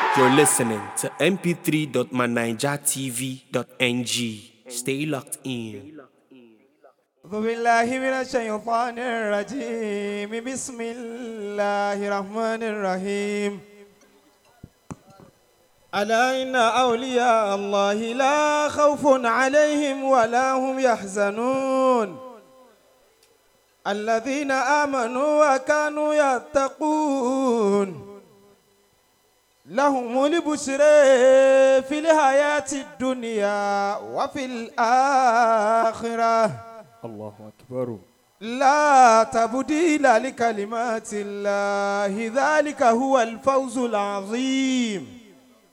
You're listening to mp3.manijatv.ng. Stay locked in. أعوذ بالله من الشيطان الرجيم بسم الله الرحمن الرحيم ألا إن أولياء الله لا خوف عليهم ولا هم يحزنون الذين آمنوا وكانوا يتقون لهم البشر في الحياة الدنيا وفي الآخرة الله أكبر لا تبديل لكلمات الله ذلك هو الفوز العظيم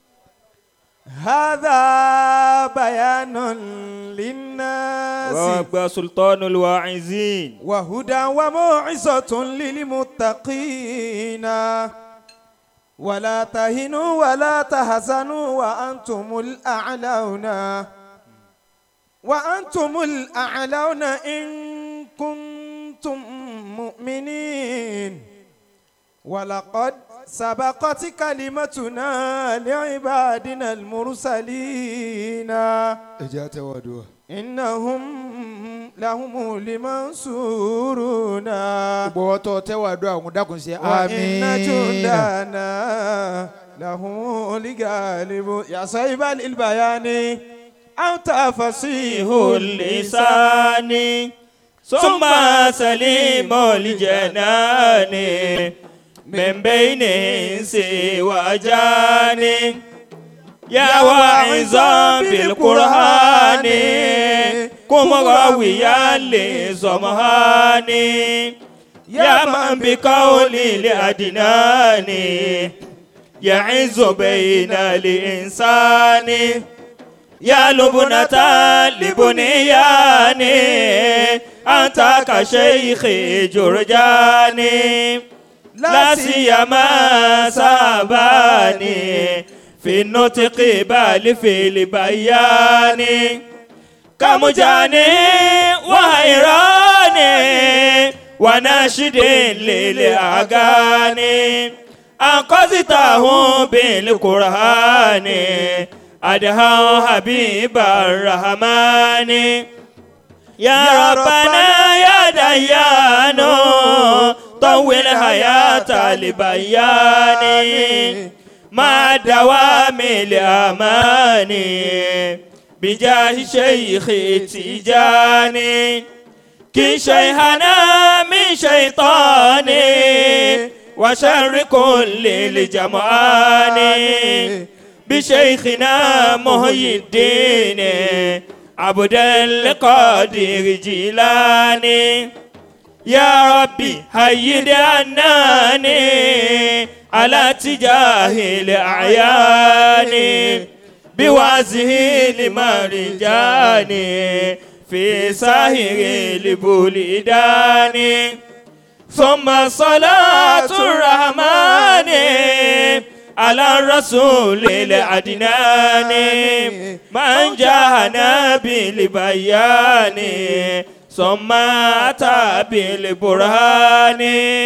هذا بيان للناس وأبقى سلطان الواعزين وهدى وموعظة للمتقين ولا تهنوا ولا تحزنوا وأنتم الأعلون وأنتم الأعلون إن كنتم مؤمنين ولقد سبقت كلمتنا لعبادنا المرسلين ẹja tẹ wá dùn. إنهم لهم المنصورون gbogbo ọtọ tẹ wá dùn àwọn dákun sí. وإن جندنا لهم الغالب يا صاحب البيان أنت فصيح اللسان اللسان ثم سليم الجنان من بين إنس وجان يا واعظا بالقرآن كم راويا لزمهان يا من بقول لأدنان يعز بين الإنسان يا لبنة لبنيان أنت كشيخ جرجاني لا سيما ساباني في النطق بل في البيان كمجاني وهيراني وناشد للأغاني أنقذته بالقرآن أدهى حبيب الرحمن يا ربنا يا ديان طول حياة البيان مع دوام الأمان بجاه شيخ تيجاني كي شيخنا من شيطاني وشر كل الجمعان بشيخنا محي الدين عبد القادر جيلاني يا ربي هيد عناني على تجاه الأعيان بوازه لمرجاني في ساهر البلدان ثم صلاة الرحمن على الرسول العدنان من جاءنا بالبيان ثم أتى بالبرهان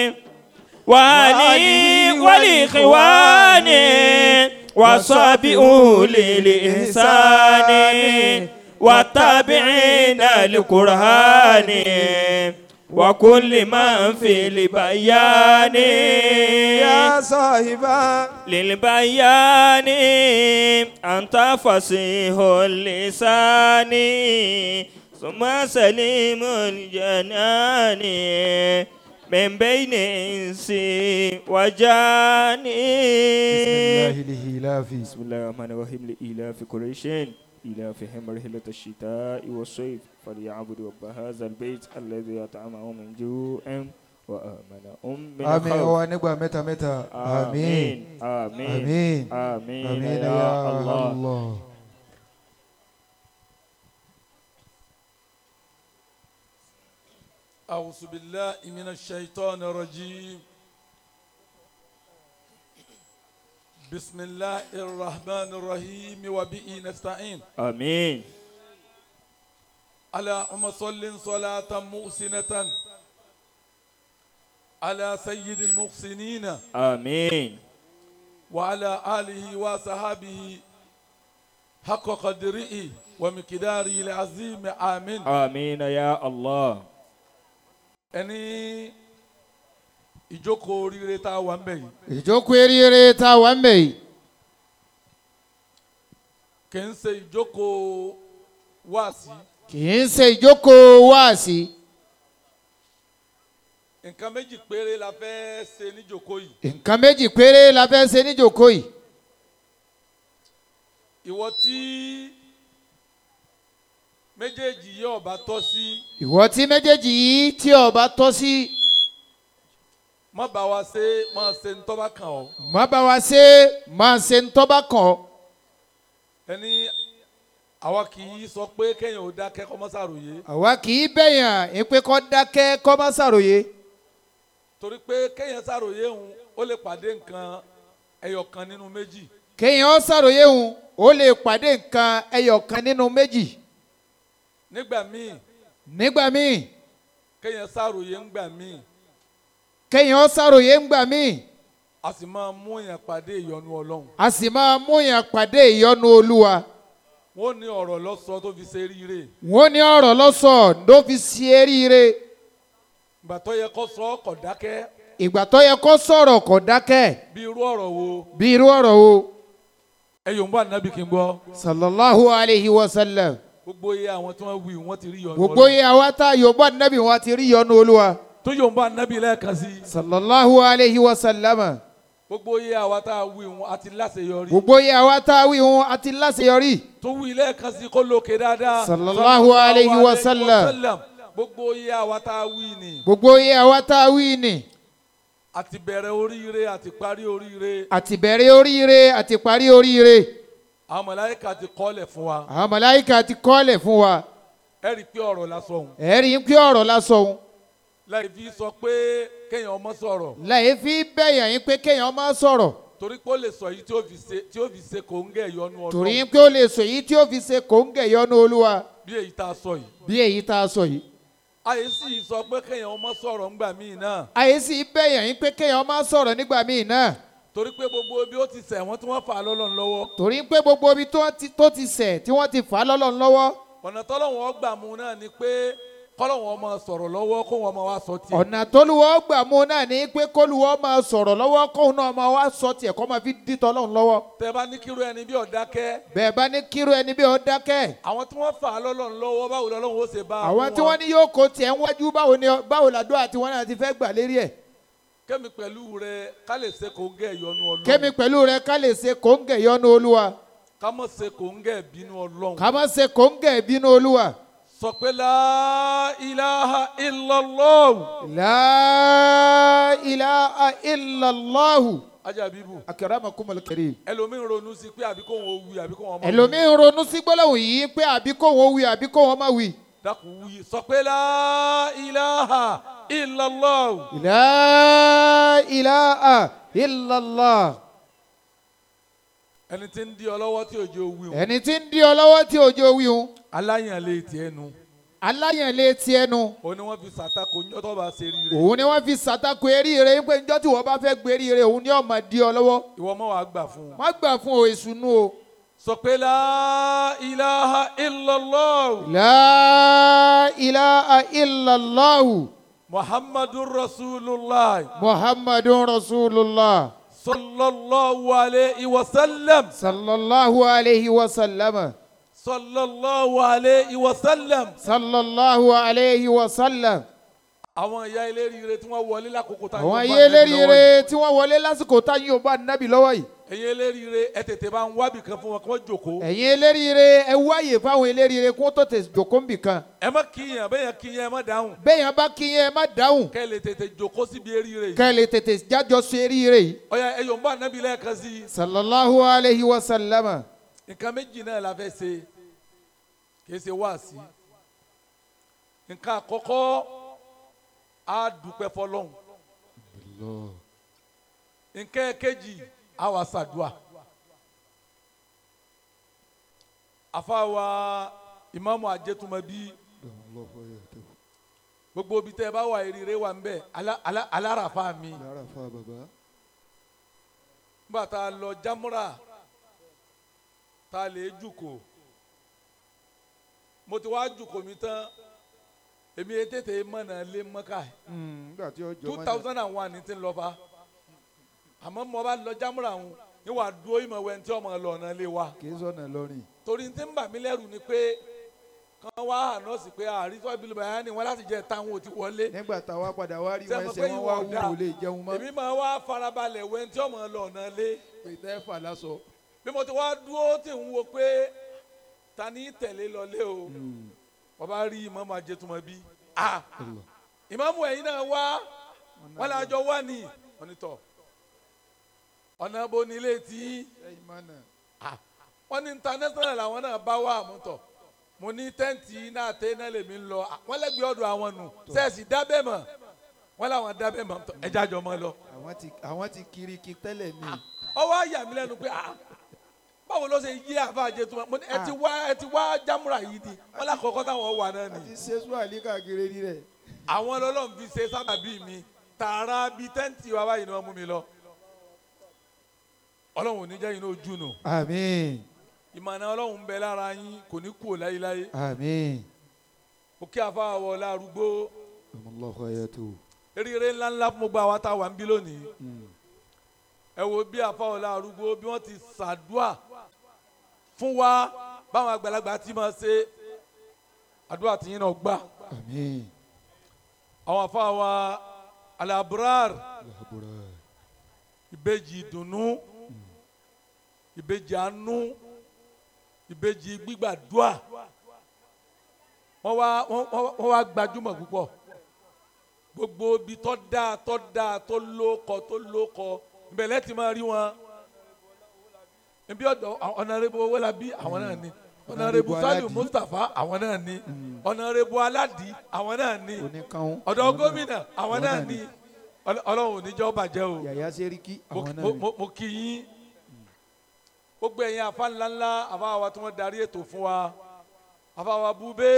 وعلي والإخوان وصابئوا للإحسان والتابعين للقرآن وكل من في البيان يا صاحبا للبيان أنت فصيح اللسان ثم سليم الجنان من بين إنس وجان bisimilahi lihilafi. بسم الله الرحمن الرحيم لإلاف قريش إلافهم رحلة الشتاء والصيف فليعبدوا رب هذا البيت الذي أطعمهم من جوع وآمنهم من àmín خوف ọwọ nígbà mẹ́ta mẹ́ta. àmín. آمين àmín. آمين àmín يا ya الله allah. أعوذ بالله من الشيطان الرجيم بسم الله الرحمن الرحيم وبه نستعين آمين اللهم صل صلاة محسنة على سيد المحسنين آمين وعلى آله وصحبه حق قدره ومقداره العظيم آمين آمين يا الله ẹni ìjókòó oríire tá a wà ń bẹ̀ yìí ìjókòó eríire tá a wà ń bẹ̀ yìí kì í ṣe ìjókòó wáàsí kì í ṣe ìjókòó wáàsí nǹkan méjì péré la fẹ́ ṣe níjókòó yìí nǹkan méjì péré la fẹ́ ṣe níjókòó yìí ìwọ tí méjèèjì yìí ọba tọ́ sí ìwọ tí méjèèjì yìí tí ọba tọ́ sí má bá wa ṣe má ṣe ń tọ́ba kàn ọ́ má bá wa ṣe máa ṣe ń tọ́ bá kàn ọ́ ẹni àwa kì í sọ pé kéèyàn ò dákẹ́ kọ́ mọ́sàròyé àwa kì í bẹ̀yàn ìpè kọ́ dákẹ́ kọ́ má ṣàròyé torí pé kéèyàn ṣàròyé òun ó lè pàdé nǹkan ẹyọ kan nínú méjì kéèyàn ó ṣàròyé òun ó lè pàdé nǹkan ẹyọ kan nínú méjì nígbà míì nígbà míì kéèyàn ṣàròyé ńgbà míì kéèyàn ó ṣàròyé ńgbà míì a sì máa mú èèyàn pàdé ìyọnu ọlọ́run a sì máa mú yàn pàdé ìyọ́nú olúwa wọ́n ní ọ̀rọ̀ lọ́sọ tó fi ṣe ríire wọ́n ní ọ̀rọ̀ lọ́sọ̀ ló fi ṣe eríire ìgbà tó yẹ kó sọ ọkọ̀ dákẹ́ ìgbà tó yẹ kó sọ̀rọ̀ kò dákẹ́ bí irú ọ̀rọ̀ wo bí irú ọ̀rọ̀ wo ẹ yòó ń bá nàbì kí n gbọ́ sallallahu alayhi wa sallam gbogbo iye àwọn tí wọ́n wí wọ́n ti rí ìyọnu gbogbo yìí àwa tá a yóò bá nẹ́bí wọn ti rí ìyọ́nú olúwa tó yòó ń bá nàbì lẹ́ẹ̀kan sí sallallahu alayhi wa sallam gbogbo iye àwa tá a wí wọn àti láṣeyọrí gbogbo yìí àwa tá a wí wọn àti láṣeyọrí tó wí lẹ́ẹ̀kan sí kó lókè dáadáa Sallallahu alayhi wa sallam. gbogbo iye àwa tá a wí ni gbogbo yìí àwa tá a wí ni àti bẹ̀rẹ̀ oríire àti parí oríire àti bẹ̀rẹ̀ oríire àti parí oríire àwọn mọ̀láyíkà ti kọ́lẹ̀ fún wa àwọn màláíkà ti kọ́lẹ̀ fún wa ẹ rí i pé ọ̀rọ̀ lásán òun ẹ̀rí ń pé ọ̀rọ̀ lásán òun láì fi sọ pé kéèyàn ọmọ sọ̀rọ̀ láyé fi bẹ̀yàn yín pé kéèyàn máa sọ̀rọ̀ torí pé ó lè sọ yìí tí ó fi ṣe tí ó fi ṣe kò ń gẹ̀ yọnu torí ọlọ́run pé ó lè sọ èyí tí ó fi ṣe kòńgẹ̀ yọ́nú olúwa bí èyí tá a sọ yìí bí èyí tá a sọ yìí àyè sì sọ pé kéèyàn ọmọ sọ̀rọ̀ ńgbà míì náà àyè sì bẹ̀yàn yín pé kéèyàn máa sọ̀rọ̀ nígbà míì náà torí pé gbogbo bí ó ti ṣẹ̀ wọ́n tí wọ́n fà á lọ́lọ́run lọ́wọ́ torí pé gbogbo ibi tó ti tó ti ṣẹ̀ tí wọ́n ti fà á lọ́lọ́run lọ́wọ́ ọ̀nà tọ́lọ́wọ́n ọgbà mu náà ni pé kọ́lọ́wọ́n ọmọ sọ̀rọ̀ lọ́wọ́ kó wọn máa wá sọ tiẹ̀ ọ̀nà tólúwọ́ gbà mú náà ní pé kólúwọ́ máa sọ̀rọ̀ lọ́wọ́ kóun náà máa wá sọ tiẹ̀ kó máa fi dìtọ̀ lọ́run lọ́wọ́ tẹ bá ní kírú ẹni bí ọ̀dákẹ́ bẹ́ẹ̀ bá ní kírú ẹni bí ó dákẹ́ àwọn tí wọ́n fà á lọ́lọ́run lọ́wọ́ báwo lọ́lọ́run ó ṣe bá a àwọn fún tí wọn? wọ́n ní yóò kó tiẹ̀ ń wájú báwo ni báwo làdó àti wọn náà ti fẹ́ gbà lérí ẹ̀ kémi pẹ̀lú rẹ ká lè ṣe kò ń gẹ̀ yọnu ọlọ́run kémi pẹ̀lú rẹ ká lè ṣe kòńgẹ̀ yọ́nú olúwa ká mọ̀ ṣe kò ń gẹ̀ bínú ọlọ́run ká má ṣe kòńgẹ̀ bínú olúwa sọ pé la ilaha illallah la ilaha illallahu ajabibu akramakumul karim ẹlòmíín ronú sí pé àbí kò wọ́n wí àbí kò wọ́n má wí. ẹlòmíín ronú sí gbólóhùn yìí pé àbí kò wọ́n wí àbí kò wọ́n má wí. dákun wí sọ pé la ilaha illallah La ilaha illallah. ẹni tí ń di ọ lọ́wọ́ tí òjò wí o Ẹni tí ń di ọ lọ́wọ́ tí òjò wíhun. aláyànlé tiẹ̀ nu Aláyànlé ti ẹnu. òun ni wọ́n fi sàtakò ńjọ́ tó bá ṣe rí rẹ̀ Òun ni wọ́n fi ṣàtakò eríire pé njọ́ tí wọ́n bá fẹ́ gbé eríire òun ni ó máa di ọ lọ́wọ́. ìwọ mọ̀ wá gbà fún un Má gbà fún o ìsúnú o. sọ pé la ilaha illallah La ilaha illallah. muhammadun rasulullah Muhammadun Rasulullah. sallallahu alayhi wa sallam Sallallahu alayhi wa sallam. sallallahu alayhi wa sallam. Sallallahu alayhi wa sallam. àwọn ìyá eléríire tí wọ́n wọlé lákòókò tá Àwọn ayé eléríire tí wọ́n wọlé lásìkò táyé ò bá nábì lọ́wọ́ yìí. ẹ̀yin eléríire ẹ tètè bá ń wábì kan fún wọn kí wọ́n jòkó ẹ̀yin eléríire ẹ wáyè fáwọn eléríire kó tó tẹ jòkó ń bì kan ẹ má kíyàn bẹ́ẹ̀ yẹn kíyàn ẹ má dáhùn bẹ́ẹ̀yàn bá kí yẹn ẹ má dáhùn kẹ́ ẹ lè tètè jòkó síbi eríire yìí ká ẹ lè tètè jájọ sọ eríire yìí. ọ̀ya ẹ yóò ń bá nábì lẹ́ẹ̀kan sí i sallallahu alayhi wa sallama nǹkan méjì náà la fẹ́ ṣe kì í ṣe wáàsí nǹkan àkọ́kọ́ á dúpẹ́ fọlọ́hún nǹkan kejì á wà ṣàdúà àfàwà ìmáàmù àjẹtùmọ̀bí gbogbo ibi tẹ́ ẹ bá wà eríire wà ń bẹ̀ alá- alá- aláràfà mi nígbà tá a lọ jámúrà tá a lè jùkò mo ti wá jùkò mi tán èmi yẹn tètè mọ̀nà lé mọ́ká nígbà tí ó jọ two mọ́nà. thousand and one ní ti ń lọ fa àmọ́ mo bá lọ jámúrà ń ní wàá dúró ìmọ̀ wẹ̀ tí ọmọ lọ ọ̀nà lé wa kì í sọ̀nà lọ́rìn. torí tí ń bà mí lẹ́rù ni pé kan wá ànọ́ọ̀sì pé àrísọ́ ìbílẹ̀ bàyá ni wọ́n láti jẹ́ táwọn ò ti wọlé nígbà táwa padà wá rí wọn Sẹ́mo ẹsẹ̀ pé wọn ìwọ wá ọ̀dà. wúwo lè jẹun mọ́. èmi máa wá farabalẹ̀ wẹ̀ tí ọmọ lọ ọ̀nà lé pété fà lásọ. bí mo ti wá dúró tí ń wo pé ta ni tẹ̀lé lọlé o wọ́n bá rí ìmọ̀mọ́ ajẹ́tùmọ̀ bí ah ìmọ̀mọ́ ẹ̀yin náà wá wọ́n lè àjọ wá ní onítọ̀ ọ̀nà bo ni ilé tí ẹyin mọ́nà. wọ́n ní international làwọn náà bá wà àmútọ̀ mo ní tẹ́ǹtì náà tẹ́ náà lèmi ń lọ wọ́n lẹ́gbẹ̀ẹ́ ọ̀dọ̀ àwọn nù sẹ́ẹ̀sì dábẹ́ mọ̀ wọ́n làwọn dábẹ́ mọ̀ tọ̀ ẹja jọ mọ́ lọ. àwọn ti àwọn ti kiri ki tẹ́lẹ̀ ni. ọwọ́ àyà mi lẹ́nu pé ah báwo ló ṣe yí àfa àjẹtùmọ̀ mo ní ẹ ti wá ẹ ti wá jámúra yìí di wọ́n lákọ̀ọ́kọ́ táwọn wà náà àti nìyí. sẹ́sù àlíkà kiri rí rẹ̀. àwọn ọlọ́run fi ṣe sábàbí mi tààrà bíi tẹ́ǹtì wa báyìí ni wọ́n mú mi lọ. ọlọ́run ò ní jẹ́ yín ní ojú nù àmín ìmọ̀nà ọlọ́run ń bẹ lára yín kò ní kú ò láyéláyé àmín. ó kí afa wọ lárúgbó ọmọlọ́kọ ayẹ tó. eríire ńláńlá fún gbogbo àwa tá a wà ń bí lónìí ẹ wo bí afa wọ lárúgbó bí wọ́n ti ṣàdúà fún wa báwọn àgbàlagbà ti máa ṣe àdúrà tìyín náà gbà àmín. àwọn afa wa alabrar làbúrò. ìbejì ìdùnnú ìbejì àánú ìbejì gbígbàdúà wọ́n wá wọ́n wọ́n- wọ́n wá gbajúmọ̀ púpọ̀ gbogbo ibi tó dáa tó dáa tó lóko tó lóko ìbẹ̀lẹ̀ ti máa rí wọn ibi ọ̀dọ̀ ọ̀nàrẹ́bù owólabí àwọn náà ni ọ̀nàrẹ́bù saliu Aládì. mustapha àwọn náà ni ọ̀nàrẹ́bù aládì àwọn náà ni oníkanwó. ọ̀dọ̀ àwọn náà gómìnà àwọn náà náà ni Ọl- ọlọ́run ò ní jẹ́ ó bàjẹ́ o yàyà sẹ́ríkì mo àwọn náà mo- ni. mo- mo kí yín gbogbo ẹ̀yin afa ńláńlá afa wa tí wọ́n darí ètò fún wa afa wa bube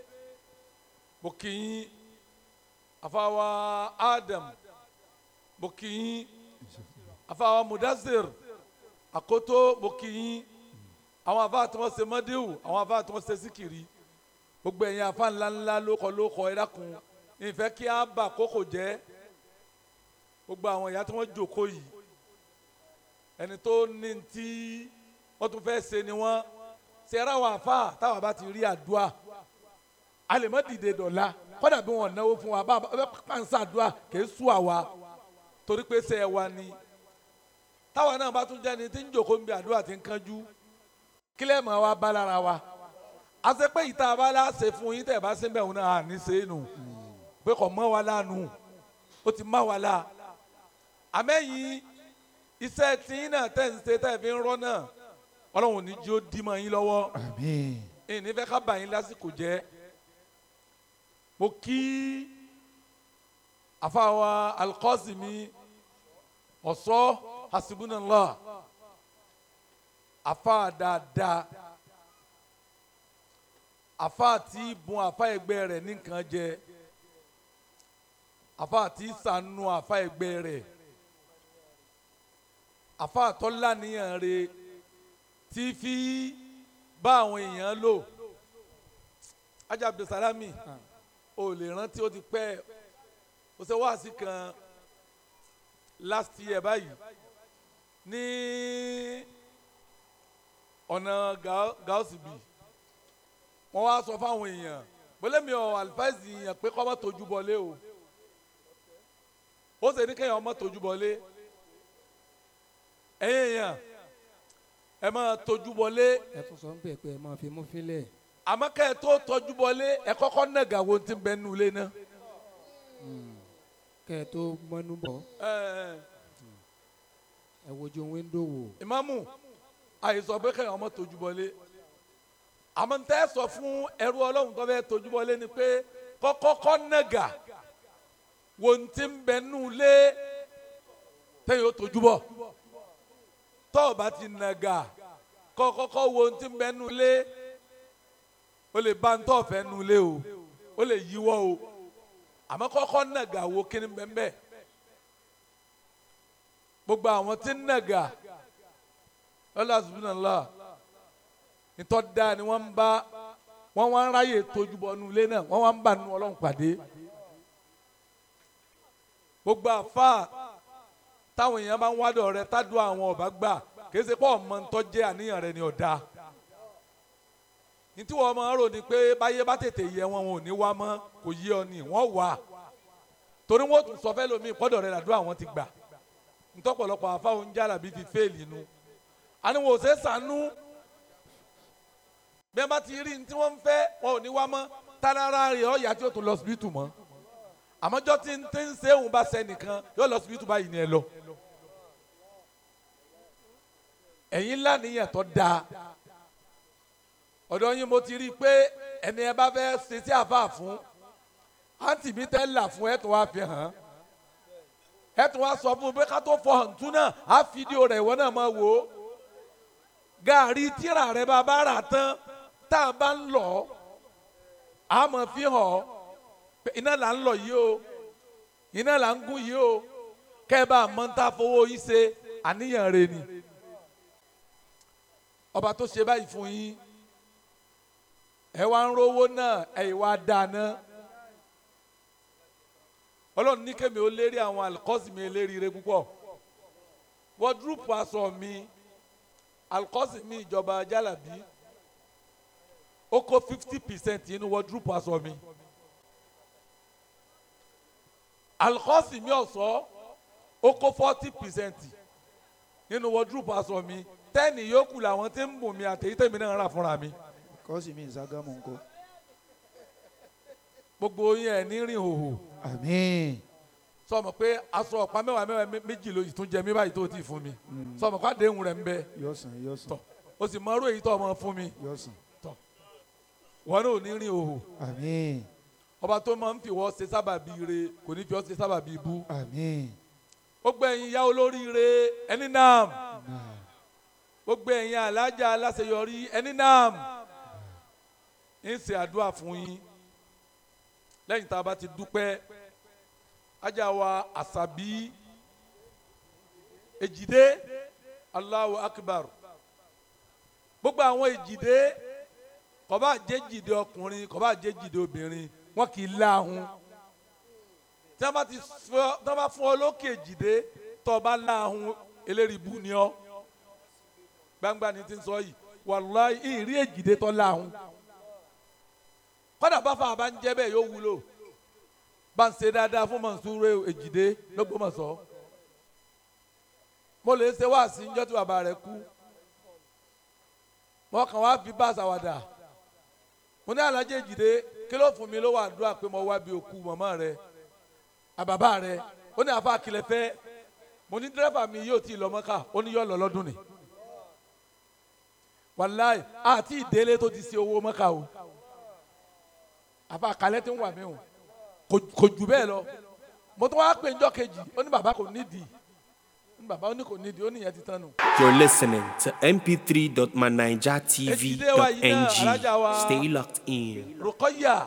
mo kí yín afa wa adam mo kí yín afa wa mudazir akoto mo kí yín àwọn afa tí wọ́n ṣe mọ́díwù àwọn afa tí wọ́n ṣe síkìrì gbogbo ẹ̀yin afa ńláńlá lóko lóko ẹ dákun ìfẹ́ kí á bà kókò jẹ́ gbogbo àwọn ìyá tí wọ́n jókòó yìí ẹni tó ní tí wọ́n tún fẹ́ ṣe ni wọ́n ṣe ara wà fà táwa bá ti rí àdúrà a lè má dìde dọ̀la kọ́dà bí wọ́n náwó fún wa bá bá pàǹsá àdúrà kìí sú àwa torí pé ṣe ẹ wa ni táwa náà bá tún jẹ́ ni tí ń jókòó ń bí àdúrà ti ń kánjú kílẹ̀ mọ́ wa bá lára wa a ṣe pé ìta bá lá ṣe fún yín tẹ̀ bá ṣe ń bẹ̀ wọn náà à ní ṣe é nù pé kò mọ́ wa lánàá ó ti má wa la àmẹ́yìn iṣẹ́ tí yín náà tẹ̀ ń ṣe tẹ̀ fi ń rọ́ náà ọlọ́run ní jí ó dí mọ́ yín lọ́wọ́ àmín. ìní fẹ́ ká bà yín lásìkò jẹ́ mo kí àfàwà alqasimi ọ̀sọ́ hasibunallah àfà dáadáa àfà tí bùn àfà ẹgbẹ́ rẹ̀ ní nǹkan jẹ àfà tí sànù àfà ẹgbẹ́ rẹ̀ àfà tọ́lá níyàn rẹ̀ tí fi bá àwọn èèyàn lò ajá abdulsalami o lè rántí ó ti pẹ́ ó ṣe wáàsí kan last year báyìí ní ọ̀nà gaosibi wọ́n wá sọ fáwọn èèyàn bọ́lẹ́mi ọ̀ àlùfáìsì yẹn pé kọ́ mọ́ tójú bọlé o ó ṣe ní kéèyàn ọmọ tójú bọlé ẹ̀yìn èèyàn ẹ máa tójú bọlé ẹ tún sọ ń bẹ̀ pé ẹ máa fi mú fílẹ̀ àmọ́ kẹ́ ẹ tó tọ́jú bọlé ẹ kọ́kọ́ nàgà wo ti bẹ nù lé náà. kẹ́ ẹ tó mọ́nú bọ̀ ẹ ẹ wojú wíńdò wò ìmáàmù àìsàn pé kẹ́yìn ọmọ tójú bọlé àmọ́ ń tẹ́ sọ fún ẹrú ọlọ́run tó fẹ́ tójú bọlé ni pé kọ́kọ́kọ́ nàgà wo ti bẹ nù lé tẹ́yìn ó tójú bọ̀ tọ́ ọ bá ti nàgà kọ́kọ́kọ́ wo ti bẹ nù lé o lè bá ń tọ́ fẹ́ nù lé o o lè yíwọ́ o àmọ́ kọ́kọ́ nàgà wo kí ni bẹ́ẹ̀ bẹ́ẹ̀ gbogbo àwọn tí ń nàgà ọlá subhanallah ìtọ́ da ni wọ́n ń bá wọ́n wá ń ráyè tójú bọ́ nu ilé náà wọ́n wá ń bà nu ọlọ́run pàdé gbogbo àfa táwọn èèyàn bá ń wádọ̀ rẹ tádùn àwọn ọba gbà kìí ṣe pé ọmọ ń tọ́jẹ́ àníyàn rẹ ni ọ̀dà ní tí wọ́n máa ń rò ní pé báyé bá tètè yẹ wọn wọn ò ní wá mọ́ kò yé ọ ní wọ́n wà torí wọ́n tún sọ fẹ́ lómi ìpọ́dọ̀ rẹ làdúrà wọn ti gbà ntọ́pọ̀lọpọ̀ àfáwọn jálàbí ti fẹ́ẹ̀lì nu àníwọ̀n òsè sànú bí wọ́n bá ti rí ní tí wọ́n ń fẹ́ wọn ò ní wá mọ́ tárára rẹ̀ ọ̀yà tí ó tún lọ síbítù mọ́ àmọ́jọ́ tí ń tí ń ṣe òun bá sẹ́nìkan yóò lọ síbítù báyìí ni ẹ lọ. ẹ̀yin ńlá nìyẹn tó dáa ọ̀dọ̀ yín mo ti rí i pé ẹni ẹ bá fẹ́ ṣe sí àfáà fún àǹtí mi tẹ́ là fún ẹ̀ tó wá fi hàn án ẹ tún wá sọ fún un pé ká tó fọ hàn tún náà á fídíò rẹ̀ ìwọ náà máa wò ó gàárì tíra rẹ̀ bá bá rà tán tá a bá ń lọ á máa fi hàn ọ́ pé iná là ń lọ yìí o iná là ń gún yìí o kẹ́ ẹ bá a mọ̀ ń ta fowó yín ṣe àníyàn rẹ̀ ni ọba tó ṣe báyìí fún yín ẹ wá ń rówó náà ẹ wá dáná ọlọ́run ní kémi ó lérí àwọn alikọ́sì mi eléríire púpọ̀ wọ́dúrúpù aṣọ mi alikọ́sì mi ìjọba jálàbí ó kó fifty percent nínú wọ́dúrúpù aṣọ mi alikọ́sì mi ọ̀sọ́ ó kó forty percent nínú wọ́dúrúpù aṣọ mi tẹ́ẹ̀nì yòókù làwọn tí ń bùn mi àtẹ̀yí tèmi náà rà fúnra mi kọ́sì mi ìságámù ńkọ́. gbogbo yín ẹ̀ ní rìn hòhò àmín. sọmọ pé aṣọ ọ̀pá mẹ́wàá mẹ́wàá méjì ló tún jẹ mí báyìí tó ti fún mi sọmọ pé àdéhùn rẹ̀ ń bẹ yọ̀sán yọ̀sán tọ̀ o sì mọ irú èyí tó ọmọ fún mi yọ̀sán. wọn náà ò ní rìn hòhò àmín. ọba tó máa ń fi wọ́n ṣe sábàbí ire kò ní fi ọ́ ṣe sábàbí ibú àmín. gbogbo ẹ̀yin yá olóríire ẹni náà gbogbo ẹ̀yin alájà aláṣeyọrí ẹni náà ń ṣe àdúrà fún yín lẹ́yìn tá a bá ti dúpẹ́ ajá wa àṣàbí èjìdé Allahu akbar gbogbo àwọn èjìdé kò bá jẹ́ jìdé ọkùnrin kò bá jẹ́ jìdé obìnrin wọn kì í láhùn tí wọ́n bá ti fọ́ tí wọ́n bá fún ọ lókè èjìdé tó o bá láhùn eléríbú ni ọ gbangba ni ti ń sọ yìí wàlúwàá ìrí èjìdé tó láhùn kọ́dà bá fa bá ń jẹ́ bẹ́ẹ̀ yóò wúlò bá ń ṣe dáadáa fún Mọ̀nsúrù Èjìdé lọ́gbọ́mọ̀sọ́ mo lè ṣe wá sí njọ́ tí bàbá rẹ̀ kú mo kàn wá fi bá àṣàwàdà mo ní Àlàjì Èjìdé kí ló fún mi ló wà dúrà pé mo wá bí òkú màmá rẹ̀ àbàbà rẹ̀ ó ní àfa àkìlẹ̀ fẹ́ mo ní dírẹ́fà mi yóò tí ì lọ Mọ́kà ó ní yóò lọ lọ́dún ni wàláì àti ìdélé tó ti ṣe owó Mọ́kà o àfa kalẹ tí ń wà mí o kò jù bẹ́ẹ̀ lọ mo tún wá pè njọ́ kejì ó ní bàbá kò nídìí ó ní bàbá ó ní kò nídìí ó ní ìyẹn ti tán nù. You're listening to Èjìdé wa yìí náà, mp3.manijatv.ng. alájà wa. Stay locked in. Rùkọ́yà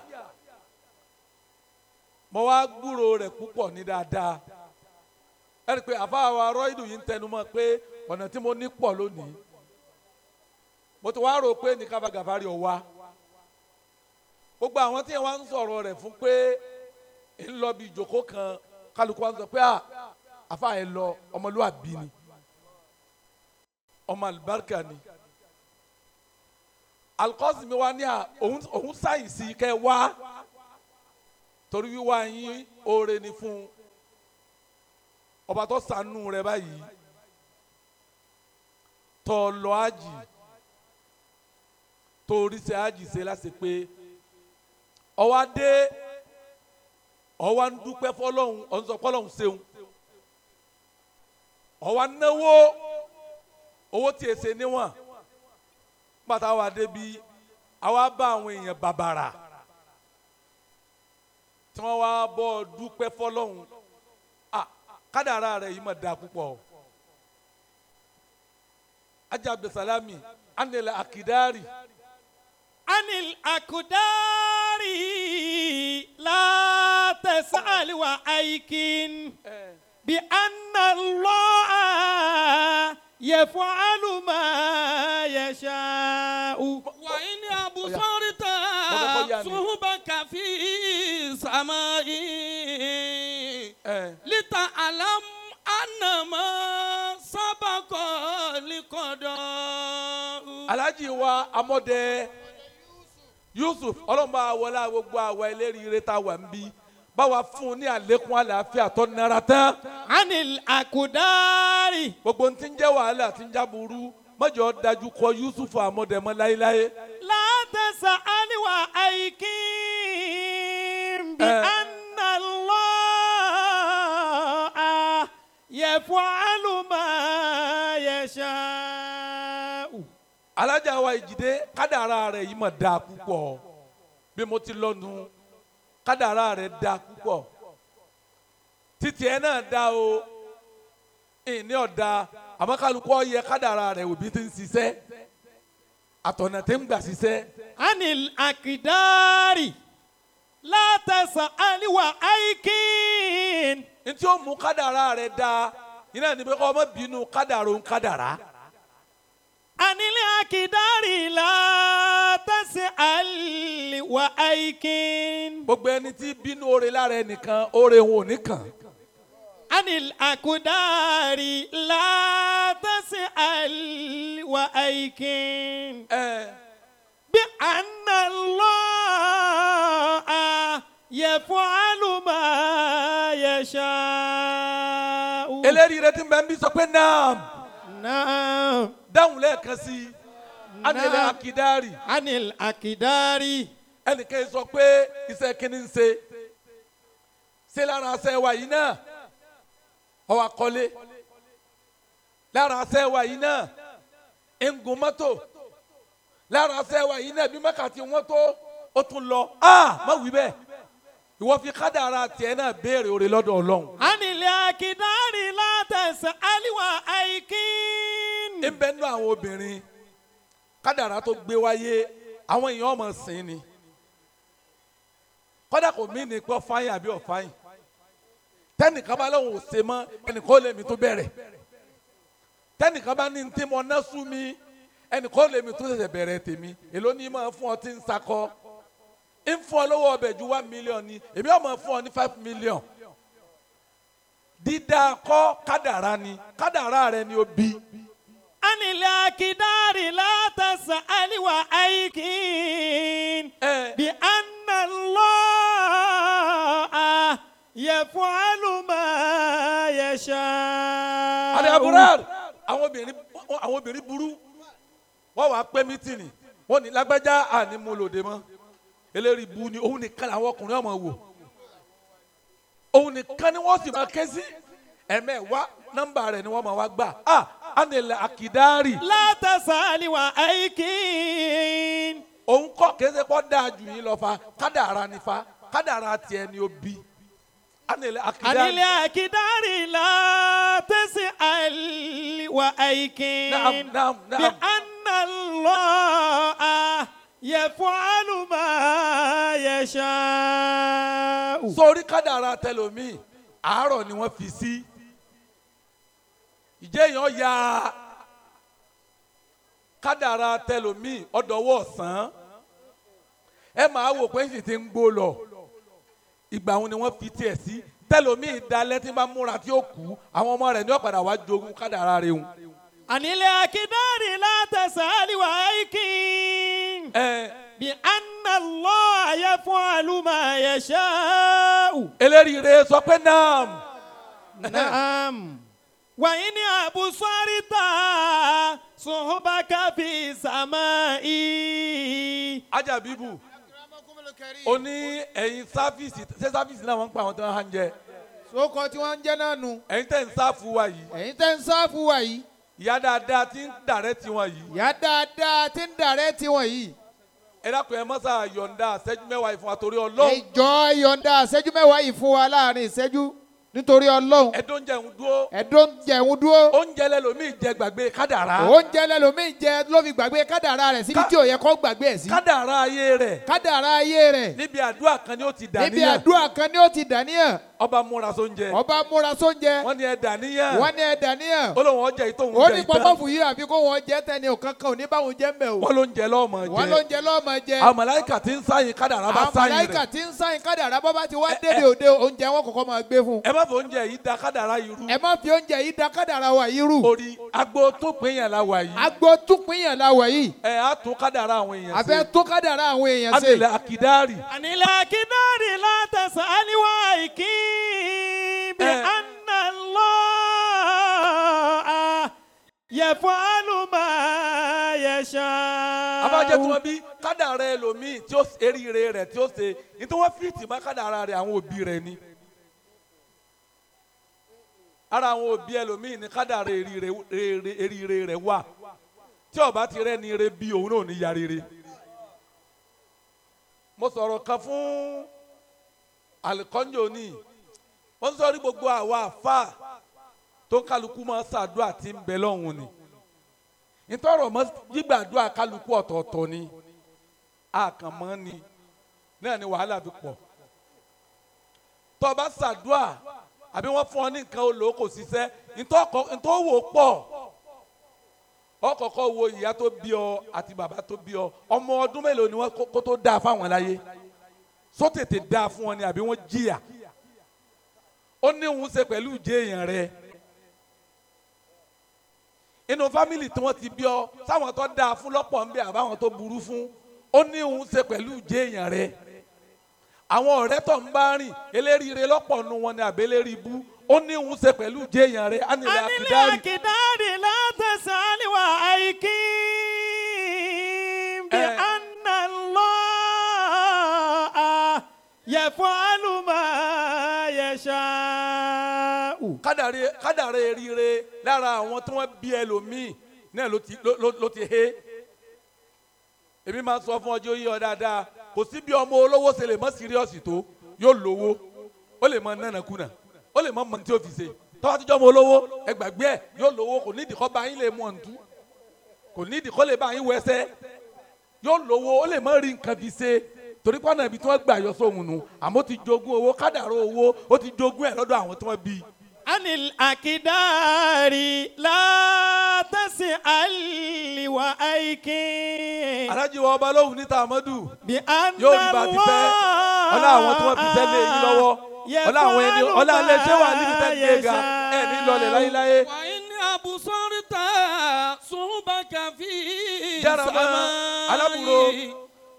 mo wá gbúrò rẹ̀ púpọ̀ ní dáadáa ẹ rí i pé àfa wa rọ́ìdù yìí ń tẹnu mọ́ pé ọ̀nà tí mo ní pọ̀ lónìí mo ti wá rò pé ní kábà gàfárì ọ̀wá gbogbo àwọn tí wọ́n ń sọ̀rọ̀ rẹ̀ fún pé ń lọ bí ìjòkó kan kálukú wa ń sọ pé à àfa ẹ lọ ọmọlúwàbí ni ọmọ àlùbáríkà ni alikọ́sì mi wá ní à òun òun sáyìnsì kẹ́ wá torí wíwá yín oore ni fún ọba tó ṣàánú rẹ báyìí tó lọ àjì tó oríṣi àjì ṣe láti pé ọwọ́ adé ọwọ́ ń dúpẹ́ fọlọ́hún ọ̀nsọ̀ fọlọ́hún ṣeun ọwọ́ náwó owó tí èsè níwọ̀n pátá wa débi àwa bá àwọn èèyàn bàbàrà tí wọ́n wá bọ́ dúpẹ́ fọlọ́hún ah kádàrá rẹ̀ yìí mà dáa púpọ̀ ajá abdulsalami anilẹ̀ akidari. عن الأقدار لا تسأل وأيكن بأن الله يفعل ما يشاء وإن أبصرت Mo fẹ́ kó yá ni. صهبك في سماء ẹ لتعلم أن ما سبق لقضاء alhaji wa amọdẹ yusuf ọlọmọba wọlé gbogbo àwa eléríire tá a wà ń bí báwa fún un ní àlékún àlàáfíà tó nara tán عن الأقدار gbogbo ń ti ń jẹ́ wàhálà ti ń já burú mọ́jọ́ dájú kọ yusuf amọdẹ mọ́ láéláé لا تسأل وأيكين بأن الله يفعل ما يشاء alájà wa ìjìdé kádàrá rẹ̀ yìí mọ̀ dáa púpọ̀ bí mo ti lọ́nu kádàrá rẹ̀ dáa púpọ̀ títí ẹ náà dáa o ìní ọ̀dà àmọ́ kálukú ọ̀yẹ kádàrá rẹ̀ òbí ti ń ṣiṣẹ́ àtọ̀nà tí ń gbà ṣiṣẹ́ عن الأقدار لا تسأل وأيكين ntí ó mú kádàrá rẹ̀ dáa iná ní pé kọ́ ọmọ bínú kádàrá òun kádàrá عن الأقدار لا تسأل وأيكين gbogbo ẹni tí bínú oore lára ẹnìkan oore òun ò ní kàn عن الأقدار لا تسأل وأيكين ẹ بأن الله يفعل ما يشاء eléyìí rẹ ti ń bẹ ń bí sọ pé naam نعم dáhùn lẹ́ẹ̀kan sí i anilẹ̀ Naam. akidari عن الأقدار ẹnìkan yìí sọ pé iṣẹ́ kínní ń ṣe ṣé lára aṣẹ wa yìí náà ọwọ́ akọ́lé lára aṣẹ wa yìí náà ń gun mọ́tò lára aṣẹ wa yìí náà bí mẹ́kàtí wọ́n tó ó tún lọ a má wí bẹ́ẹ̀ ìwọ fi kádàrá tiẹ̀ náà béèrè oore lọ́dọ̀ ọlọ́run عن الأقدار لا تسأل وأيكين ń bẹ nínú àwọn obìnrin kádàrá tó gbé wáyé àwọn èèyàn ọmọ sìn ni kọ́dà kò mí ní pọ́ fáyìn àbí ọ̀fáyìn tẹ́nìkan bá lóun ò ṣe mọ́ ẹnìkan ó lè mi tó bẹ̀rẹ̀ tẹ́nìkan bá ní ní tí mo ná sú mi ẹnìkan ó lè mi tó ṣẹ̀ṣẹ̀ bẹ̀rẹ̀ tèmi èló ní máa fún ọ tí ń sakọ ń fún ọ lówó ọbẹ̀ ju one million ni èmi ọ̀ máa fún ọ ní five million dídá kọ́ kádàrá ni kádàrá rẹ ni ó bí. عن الأقدار لا تسأل وأيكين ẹ بأن الله يفعل ما يشاء àdé aburar àwọn obìnrin àwọn obìnrin burú wọ́n wàá pẹ́ mítìnì wọ́n ní lágbájá àní mo lòdì mọ́ eléyìí bu ni òun nìkan làwọn ọkùnrin ọmọ wò òun nìkan ni wọ́n sì máa ké sí ẹ̀mẹ́wá nọ́mbà rẹ̀ ni wọ́n máa wá gbà á ànilẹ̀ àkìdárì لا تسأل وأيكين òun kọ́ kéde kọ́ dáa jù yín lọ fa kádàrá ni fa kádàrá tiẹ̀ ni ó bí ànilẹ̀ عن àkìdárì الأقدار لا تسأل وأيكين نعم نعم نعم بأن الله يفعل ما يشاء sórí kádàrá tẹlomi àárọ̀ ni wọ́n fi sí ìjẹ́ èèyàn ya kádàrá tẹlomi ọ̀dọ̀wọ́ ọ̀sán ẹ máa wò pé sì ti ń gbó lọ ìgbà wọn ni wọ́n fi tiẹ̀ sí tẹlomi ìdálẹ́ tí bá múra tí ó kú àwọn ọmọ rẹ̀ ní ọ̀padà wá jogún kádàrá rẹ̀ hùn. عن الأقدار لا تسأل وأيكين ẹ بأن الله يفعل ما يشاء eléríire sọ pé naam نعم وإن أبصرت صحبك في سماء ajabibu ó ní ẹ̀yin sáfíìsì ṣé sáfíìsì náà wọ́n ń pa àwọn tó ń hàn jẹ sókọ tí wọ́n ń jẹ́ náà nu ẹ̀yin tẹ̀ ń sáfù wa yìí ẹ̀yin tẹ́ ń sáfù wa yìí ìyá dáadáa tí ń dàrẹ́ tiwọn yìí ìyá dáadáa tí ń dàrẹ́ tiwọn yìí ẹ dákun ẹ mọ́sá yọ̀ǹda ṣẹ́jú mẹ́wàá ìfún wa torí ọlọ́run ìjọ ìyọ̀ǹda ìṣẹ́jú mẹ́wàá yìí fún wa láàrin ìṣẹ́jú nítorí ọlọ́run ẹ̀dọ́ oúnjẹ ń dúró ẹ̀dọ́ ń jẹun dúró oúnjẹ lẹ́lòmíì jẹ gbàgbé kádàrá oúnjẹ lẹ́lòmíì jẹ ló fi gbàgbé kádàrá rẹ̀ síbi Ká- tí ò yẹ kó gbàgbé ẹ̀ sí kádàrá ayé rẹ̀ kádàrá ayé rẹ̀ níbi àdúrà kan ni ó ti níbi dàníyàn àdúrà kan ni ó ti dàníyàn ọba múra sóúnjẹ ọba múra sóúnjẹ wọ́n ní ẹ dàníyàn wọ́n ní ẹ dàníyàn ó lóun ọjà yìí tóun ó jẹ ní ìtàn pọpọ́fù yìí àfi kó wọn jẹ tẹni ò kankan ò ní báwọn jẹ mbẹ o wọ́n ló ń jẹ lọ́mọ wọn ló jẹ ń jẹ lọ́mọ jẹ àwọn màláíkà tí ń sáyìn kádàrá bá àwọn sáyìn màláíkà rẹ̀ tí ń sáyìn kádàrá bọ́ bá ti wá dédé òde oúnjẹ wọn kọ̀ọ̀kan máa gbé fún un ẹ má fọ oúnjẹ yìí da kádàrá yìí rú ẹ má fi oúnjẹ yìí da kádàrá wa yìí rú orí agbo tó pín yàn la wà yìí agbo túpínyàn la wọ̀ yìí ẹ á tún kádàrá àwọn èèyàn àfẹ́ ṣe tó kádàrá àwọn èèyàn ṣe adìlẹ akidari ànílẹ̀ akíndárì látẹ̀sán àníwá ìkí bí Eh. anna Allah yẹ̀fọ́ àlùmá yẹ̀ṣà. abájẹ tí wọn bí kádàrá ẹlòmíì tí ó eríire rẹ̀ tí ó ṣe ní tí wọn fìtì má kádàrá rẹ̀ àwọn òbí rẹ̀ ni ara àwọn òbí ẹlòmíì ní kádàrá eríire rere- eríire rẹ̀ wà tí ó bá ti rẹ́ ni ire bí òun náà ní ya rere mo sọ̀rọ̀ kan fún alikọ́njò ní wọ́n sọ rí gbogbo àwa àfa tó kálukú máa ṣàdúrà tí ń bẹ lọ́hùn ni ntọ́rọ̀ mọ́ gbígbàdúrà kálukú ọ̀tọ̀ọ̀tọ̀ ni àkànmọ́ ni náà ni wàhálà fi pọ̀ tó o bá ṣàdúrà àbí wọ́n fún ọ ní nǹkan olò kò ṣiṣẹ́ ntọ́wò pọ̀ ọkọ̀ọ̀kọ̀ wo ìyá tó bí ọ àti bàbá tó bí ọ ọmọ ọdún mélòó ni wọ́n kó- kó tó dáa fáwọn láyé só tètè dáa fún ọ ni àbí wọ́n jìyà ó ní òun ṣe pẹ̀lú ìjẹ́ èèyàn rẹ̀ inú fámìlì tí wọ́n ti bí ọ sáwọn tó dáa fún lọ́pọ̀ ń bẹ àbáwọn tó burú fún ó ní òun ṣe pẹ̀lú ìjẹ́ èèyàn rẹ̀ àwọn ọ̀rẹ́ tó ń bá rìn eléríire lọ́pọ̀ nu wọn ni àbẹ́lẹ́rì ibú ó ní òun ṣe pẹ̀lú ìjẹ́ èèyàn rẹ̀ ánilẹ̀ ànílẹ̀ àkìdárì akíndárì látẹ̀sán àníwá ìkí bí Eh. anna Allah yẹ̀fọ́ àlùmá yẹ̀ṣà. kádàrí kádàrí eríire lára àwọn tí wọ́n bí ẹlòmíì náà ló ti ló- ló- ló ti hé èmi máa ń sọ fún ọjọ́ yìí ọ dáadáa kò sí bí ọmọ olówó ṣe lè mọ síríọ̀sì tó yóò lówó ó lè mọ nánàkúnà ó lè mọ mọ tí ó fi ṣe tọ́wọ́ tíjọ́ ọmọ olówó ẹgbàgbé ẹ̀ yóò lówó kò nídìí kọ́ bá yín lè mú ọ̀ǹtú kò nídìí kọ́ lè bá yín wẹsẹ́ yóò lówó ó lè mọ rí nǹkan fi ṣe torí pọ́nà ibi tí wọ́n gbà yọ sóhun nù àmọ́ ó ti jogún owó kádàrá owó ó ti jogún ẹ̀ lọ́dọ̀ àwọn tí wọ́n bí i. عن الأكدار لا تسأل وأيكي alájí wa ọba lóhùn níta amadu بأن yóò rí bá a ti fẹ́ ọlá àwọn tí wọ́n fi sẹ́lẹ̀ yín lọ́wọ́ ọlá àwọn ẹni ọlá ilé iṣẹ́ wà níbi tẹ́ gbé ga ẹ̀ ní lọlẹ̀ láyéláyé وإن أبصرت صحبك في Jarama, alábùrò. السماء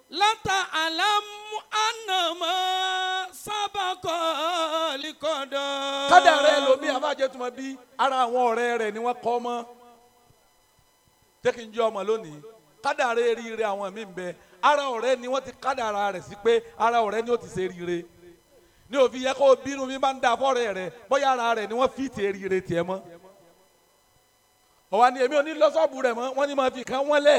لتعلم أن ما سبق لقدر kádàrá ẹlòmíì àbájẹ tó ma bí ara àwọn ọ̀rẹ́ rẹ̀ ni wọ́n kọ́ mọ́ jẹ́ kí n jẹ́ ọmọ lónìí kádàrá eríire àwọn míì ń bẹ ara ọ̀rẹ́ ni wọ́n ti kádàrá rẹ̀ sí pé ara ọ̀rẹ́ ni ó ti ṣe eríire ní òfin yẹ kó bínú mi máa ń da fọ́rẹ́ rẹ̀ bóyá ara rẹ̀ ni wọ́n fi ti eríire tiẹ̀ mọ́ ọ̀wá ni èmi ò ní lọ́sọ̀bù rẹ̀ mọ́ wọ́n ní máa fi kàn wọ́n lẹ̀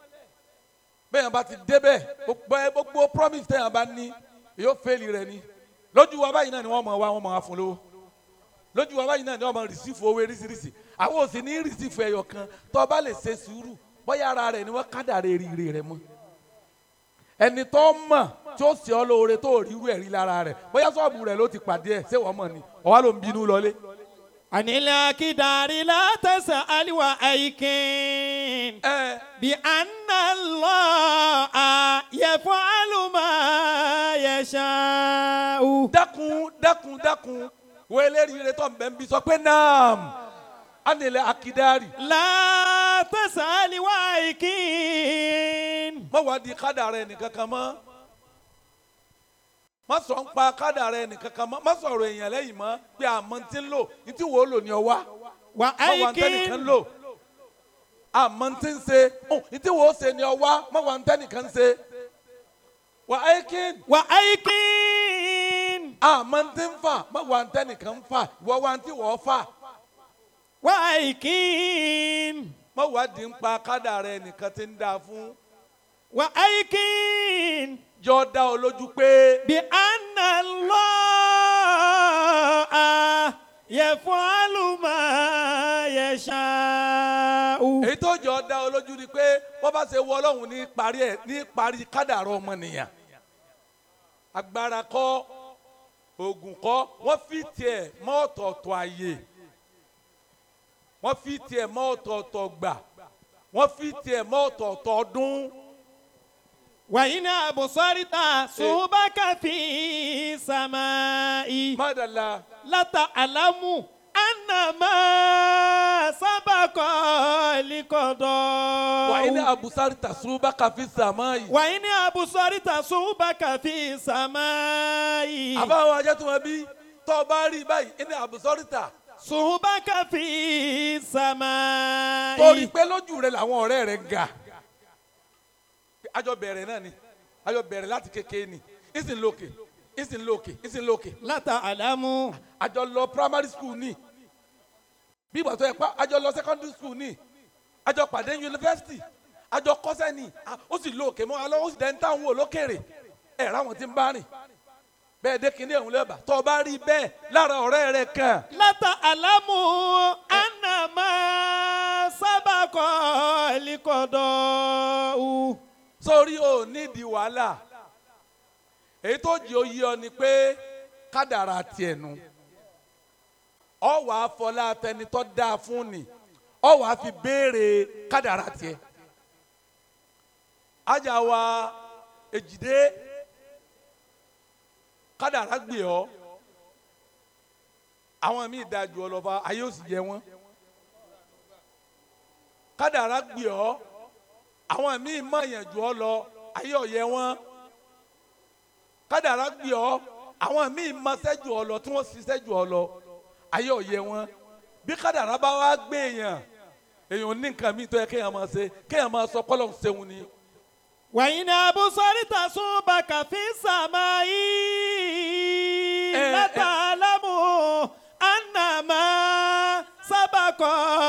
bẹ́ẹ̀ yẹn bá ti débẹ̀ gbogbo ẹ- gbogbo promise tẹ̀yàn bá ní yóò fẹ́ẹ̀lì rẹ̀ ni lójú wa báyìí náà ni wọ́n mọ̀ wá wọ́n mọ̀ wá fún lówó lójú wa báyìí náà ni wọ́n mọ̀ rìsífù owó eríṣiríṣi àwọn ò sì ní rìsífù ẹyọ kan tó o bá lè ṣe sùúrù bóyá ara rẹ̀ ni wọ́n kádàrá eríire rẹ̀ mọ́ ẹni tó mọ̀ tí ó sì ọ́ lóore tó rí irú ẹ̀rí lára rẹ̀ bóyá sọ́ọ̀bù rẹ̀ ló ti pàdé ẹ̀ ṣé wọ́n mọ̀ ni ọ̀wá ló ń bínú lọlé عن الأكدار لا تسأل وأيكي ẹ بأن الله يفعل ما يشاء dákun dákun dákun wo eléríire tó ń bẹ́ ń bí sọ pé naam ánilẹ̀ akidari لا تسأل وأيكي má wá di kádàrá ẹnìkankan mọ́ má sọ ń pa kádàrá ẹnìkankan mọ́ má sọ̀rọ̀ èèyàn lẹ́yìn mọ́ pé àmọ́ ti ń lò ní tí wò ó lò ní ọwá má wà ń tẹ́nìkan وأيكي lò àmọ́ ti ń ṣe ó ní tí wò ó ṣe ní ọwá má wà ń tẹ́nìkan ṣe wà áyíkín وأيكي àmọ́ ti ń fà má wà ń tẹ́nìkan fà ìwọ wà ń tí wọ́ọ́ fà وأيكي má wà di ń pa kádàrá ẹnìkan ti ń dáa fún وأيكي jọ dá ọ lójú pé بأن الله يفعل ما يشاء èyí tó jọ dá ọ lójú ni pé wọ́n bá ṣe wọ ọlọ́run ní parí ẹ̀ ní parí kádàrá ọmọnìyàn agbára kọ́ oògùn kọ́ wọ́n fi tiẹ̀ mọ́ ọ̀tọ̀ọ̀tọ̀ àyè wọ́n fi tiẹ̀ mọ́ ọ̀tọ̀ọ̀tọ̀ gbà wọ́n fi tiẹ̀ mọ́ ọ̀tọ̀ọ̀tọ̀ ọdún وإن أبصرت صوبك في السماء mọ́dàlá لتعلم أن ما سبق لقضاء wà ní abusari tasuba kàfi sàmáyì. وإن أبصرت صوبك في السماء àbáwọ̀ ajá tó wọn bí tọ́ ọ bá rí báyìí ní abusarita صوبك في السماء torí pé lójú rẹ làwọn ọ̀rẹ́ rẹ ga àjọ bẹ̀rẹ̀ náà ni àjọ bẹ̀rẹ̀ láti kékeré ni ìsìn lókè ìsìn lókè ìsìn lókè لتعلم àjọ lọ primary school ni bí ìgbà tó yẹ pa àjọ lọ secondary school ni àjọ pàdé university àjọ kọ́sẹ́ ni à, ó sì lókè mọ́ alọ́ ó sì dẹ́ntà ń wò lókèrè ẹ̀ ráwọn tí ń bá rìn bẹ́ẹ̀ dé kíní ẹ̀hún lẹ́bàá tó o bá rí bẹ́ẹ̀ lára ọ̀rẹ́ rẹ kan لتعلم أن ما سبق لقضاء sórí o nídìí wàhálà èyí tó jẹ́ oyè ọ ni pé kádàrà tiẹ̀ nu ọ wà á fọlá tẹnitọ́ dáa fún ni ọ wà á fi béèrè kádàrà tiẹ̀ ajá wa èjìdé kádàrà gbé ọ àwọn míì dáa jù ọ lọ fa ayé ò sì yẹ wọn kádàrà gbé ọ àwọn míì mọ̀yàn jù ọ lọ ayé ọ̀yẹ́ wọn kádàrá gbé ọ àwọn míì mọṣẹ́ jù ọ lọ tí wọ́n ṣiṣẹ́ jù ọ lọ ayé ọ̀yẹ́ wọn bí kádàrá bá wá gbé èèyàn èèyàn ní nǹkan míì tó yẹ kéèyàn máa ṣe kéèyàn máa sọ kọ́lọ̀ ń ṣeun ni وإن أبصرت صوبك في السماء Eh, لتعلم أن ما سبق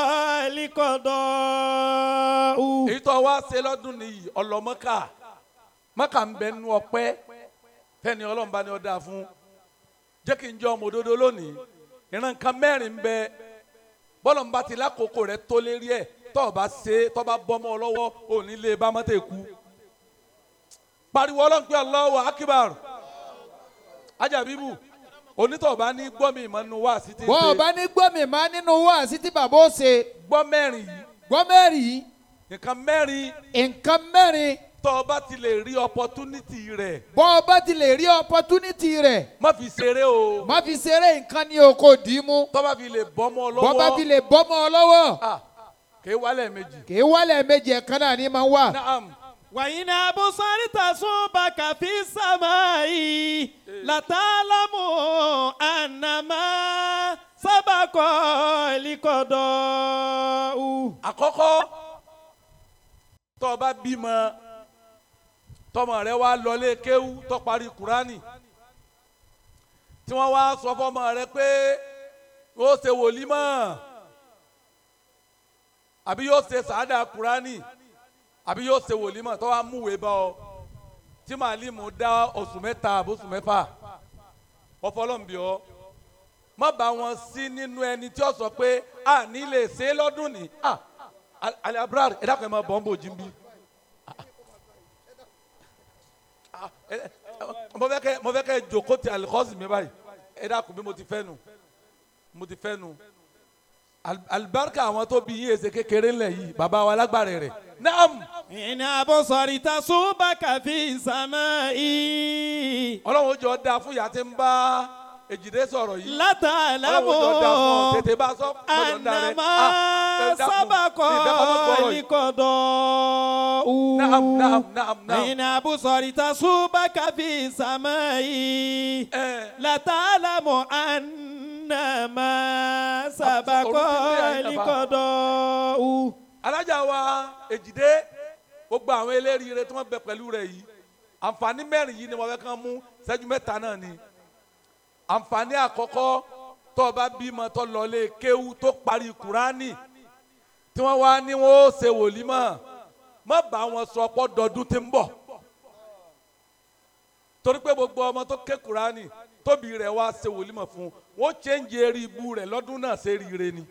لقضاء èyí tó wá ṣe lọ́dún nìyí ọlọ́mọ́kà mọ́kà ń bẹ nú ọpẹ́ tẹ́ni ọlọ́mọba ni ó dáa fún jẹ́ kí n jẹ́ ọmọ òdodo lónìí ìran nǹkan mẹ́rin ń bẹ bọ́lọ̀mọba ti lákòókò rẹ tó lérí ẹ̀ tọ́ ọ bá ṣe tọ́ bá bọ́mọ ọ lọ́wọ́ ò ní lé bá mọ́tò kú pariwo ọlọ́run pé Allahu akbar ajabibu onítọ̀ bá ní gbọ́ mi ìmọ̀ nínú wá sí ti bọ́ ọ ṣe bá ní gbọ́ mi máa nínú wáàsí tí bàbá ó ṣe gbọ́ mẹ́rin yìí gbọ́ mẹ́rin yìí nǹkan mẹ́rin nǹkan mẹ́rin tọ́ ọ bá ti lè rí opportunity rẹ̀ bọ́ ọ bá ti lè rí opportunity rẹ̀ má fi ṣeré o má fi ṣeré nǹkan ní oko dì í mú tọ́ bá fi lè bọ́mọ bọ́ lọ́wọ́ bá fi lè bọ́mọ ọ lọ́wọ́ ah kì í wálẹ̀ méjì kì í wálẹ̀ méjì ẹ̀kan náà ní máa ń wà. naam وإن أبصرت صوبك في السماء لتعلم أن ما سبق لقضاء àkọ́kọ́ tọ́ ọ bá bímọ tọmọ rẹ wá lọlé kéwú tó parí kúránì tí wọ́n wá sọ fọmọ rẹ pé yóò ṣe wòlímọ̀ àbí yóò ṣe sàádà kúránì àbí yóò ṣe wòlímọ̀ tó wá múwèé bá ọ tí màálímù dá oṣù mẹ́ta àbóṣù mẹ́fà ọfọlọ́nbí ọ má bá wọn sí nínú ẹni tí ó sọ pé a ní lè ṣe é lọ́dún ní a alẹ́ abúlé ẹ dákun ẹ máa bọ̀ ń bò jí bí. mo fẹ́ kẹ́ mo fẹ́ kẹ́ jòkó ti alikọ́sì mi báyìí ẹ dákun bí mo ti fẹ́ nu mo ti fẹ́ nu Al- alibarika àwọn tó bí yín èsè kékeré ńlẹ̀ yìí bàbá wa lágbára rẹ̀ naam إن أبصرت صوبك في السماء ọlọ́run ó jọ da fún ìyá tí ń bá èjìdé sọ̀rọ̀ yìí لتعلم ọlọ́run ó jọ da fún ọ tètè bá sọ lọ́dọ̀ ń da rẹ̀ أن ما Ah, ẹ dákun, سبق ní ìfẹ́ kọ́ mọ́ gbọ́rọ̀ yìí. لقضاء naam naam naam naam إن أبصرت صوبك في السماء ẹ لتعلم أن ما سبق orúkọ ilé ayé bàbá. لقضاء alájà wa èjìdé gbogbo àwọn eléríire tí wọ́n bẹ pẹ̀lú rẹ̀ yìí àǹfààní mẹ́rin yìí ni wọ́n fẹ́ kàn mú ṣẹ́jú mẹ́ta náà ni àǹfààní àkọ́kọ́ tó o bá bímọ tó lọlé kéwú tó parí kúránì tí wọ́n wá ní wọ́n ó ṣe wòlímọ̀ má bá wọn sọ pọ́ dọdún tí ń bọ̀ torí pé gbogbo ọmọ tó ké kúránì tóbi rẹ̀ wá ṣe wòlímọ̀ fún wọ́n chẹ́ǹjì eré ibú rẹ̀ lọ́dún náà ṣe rire ni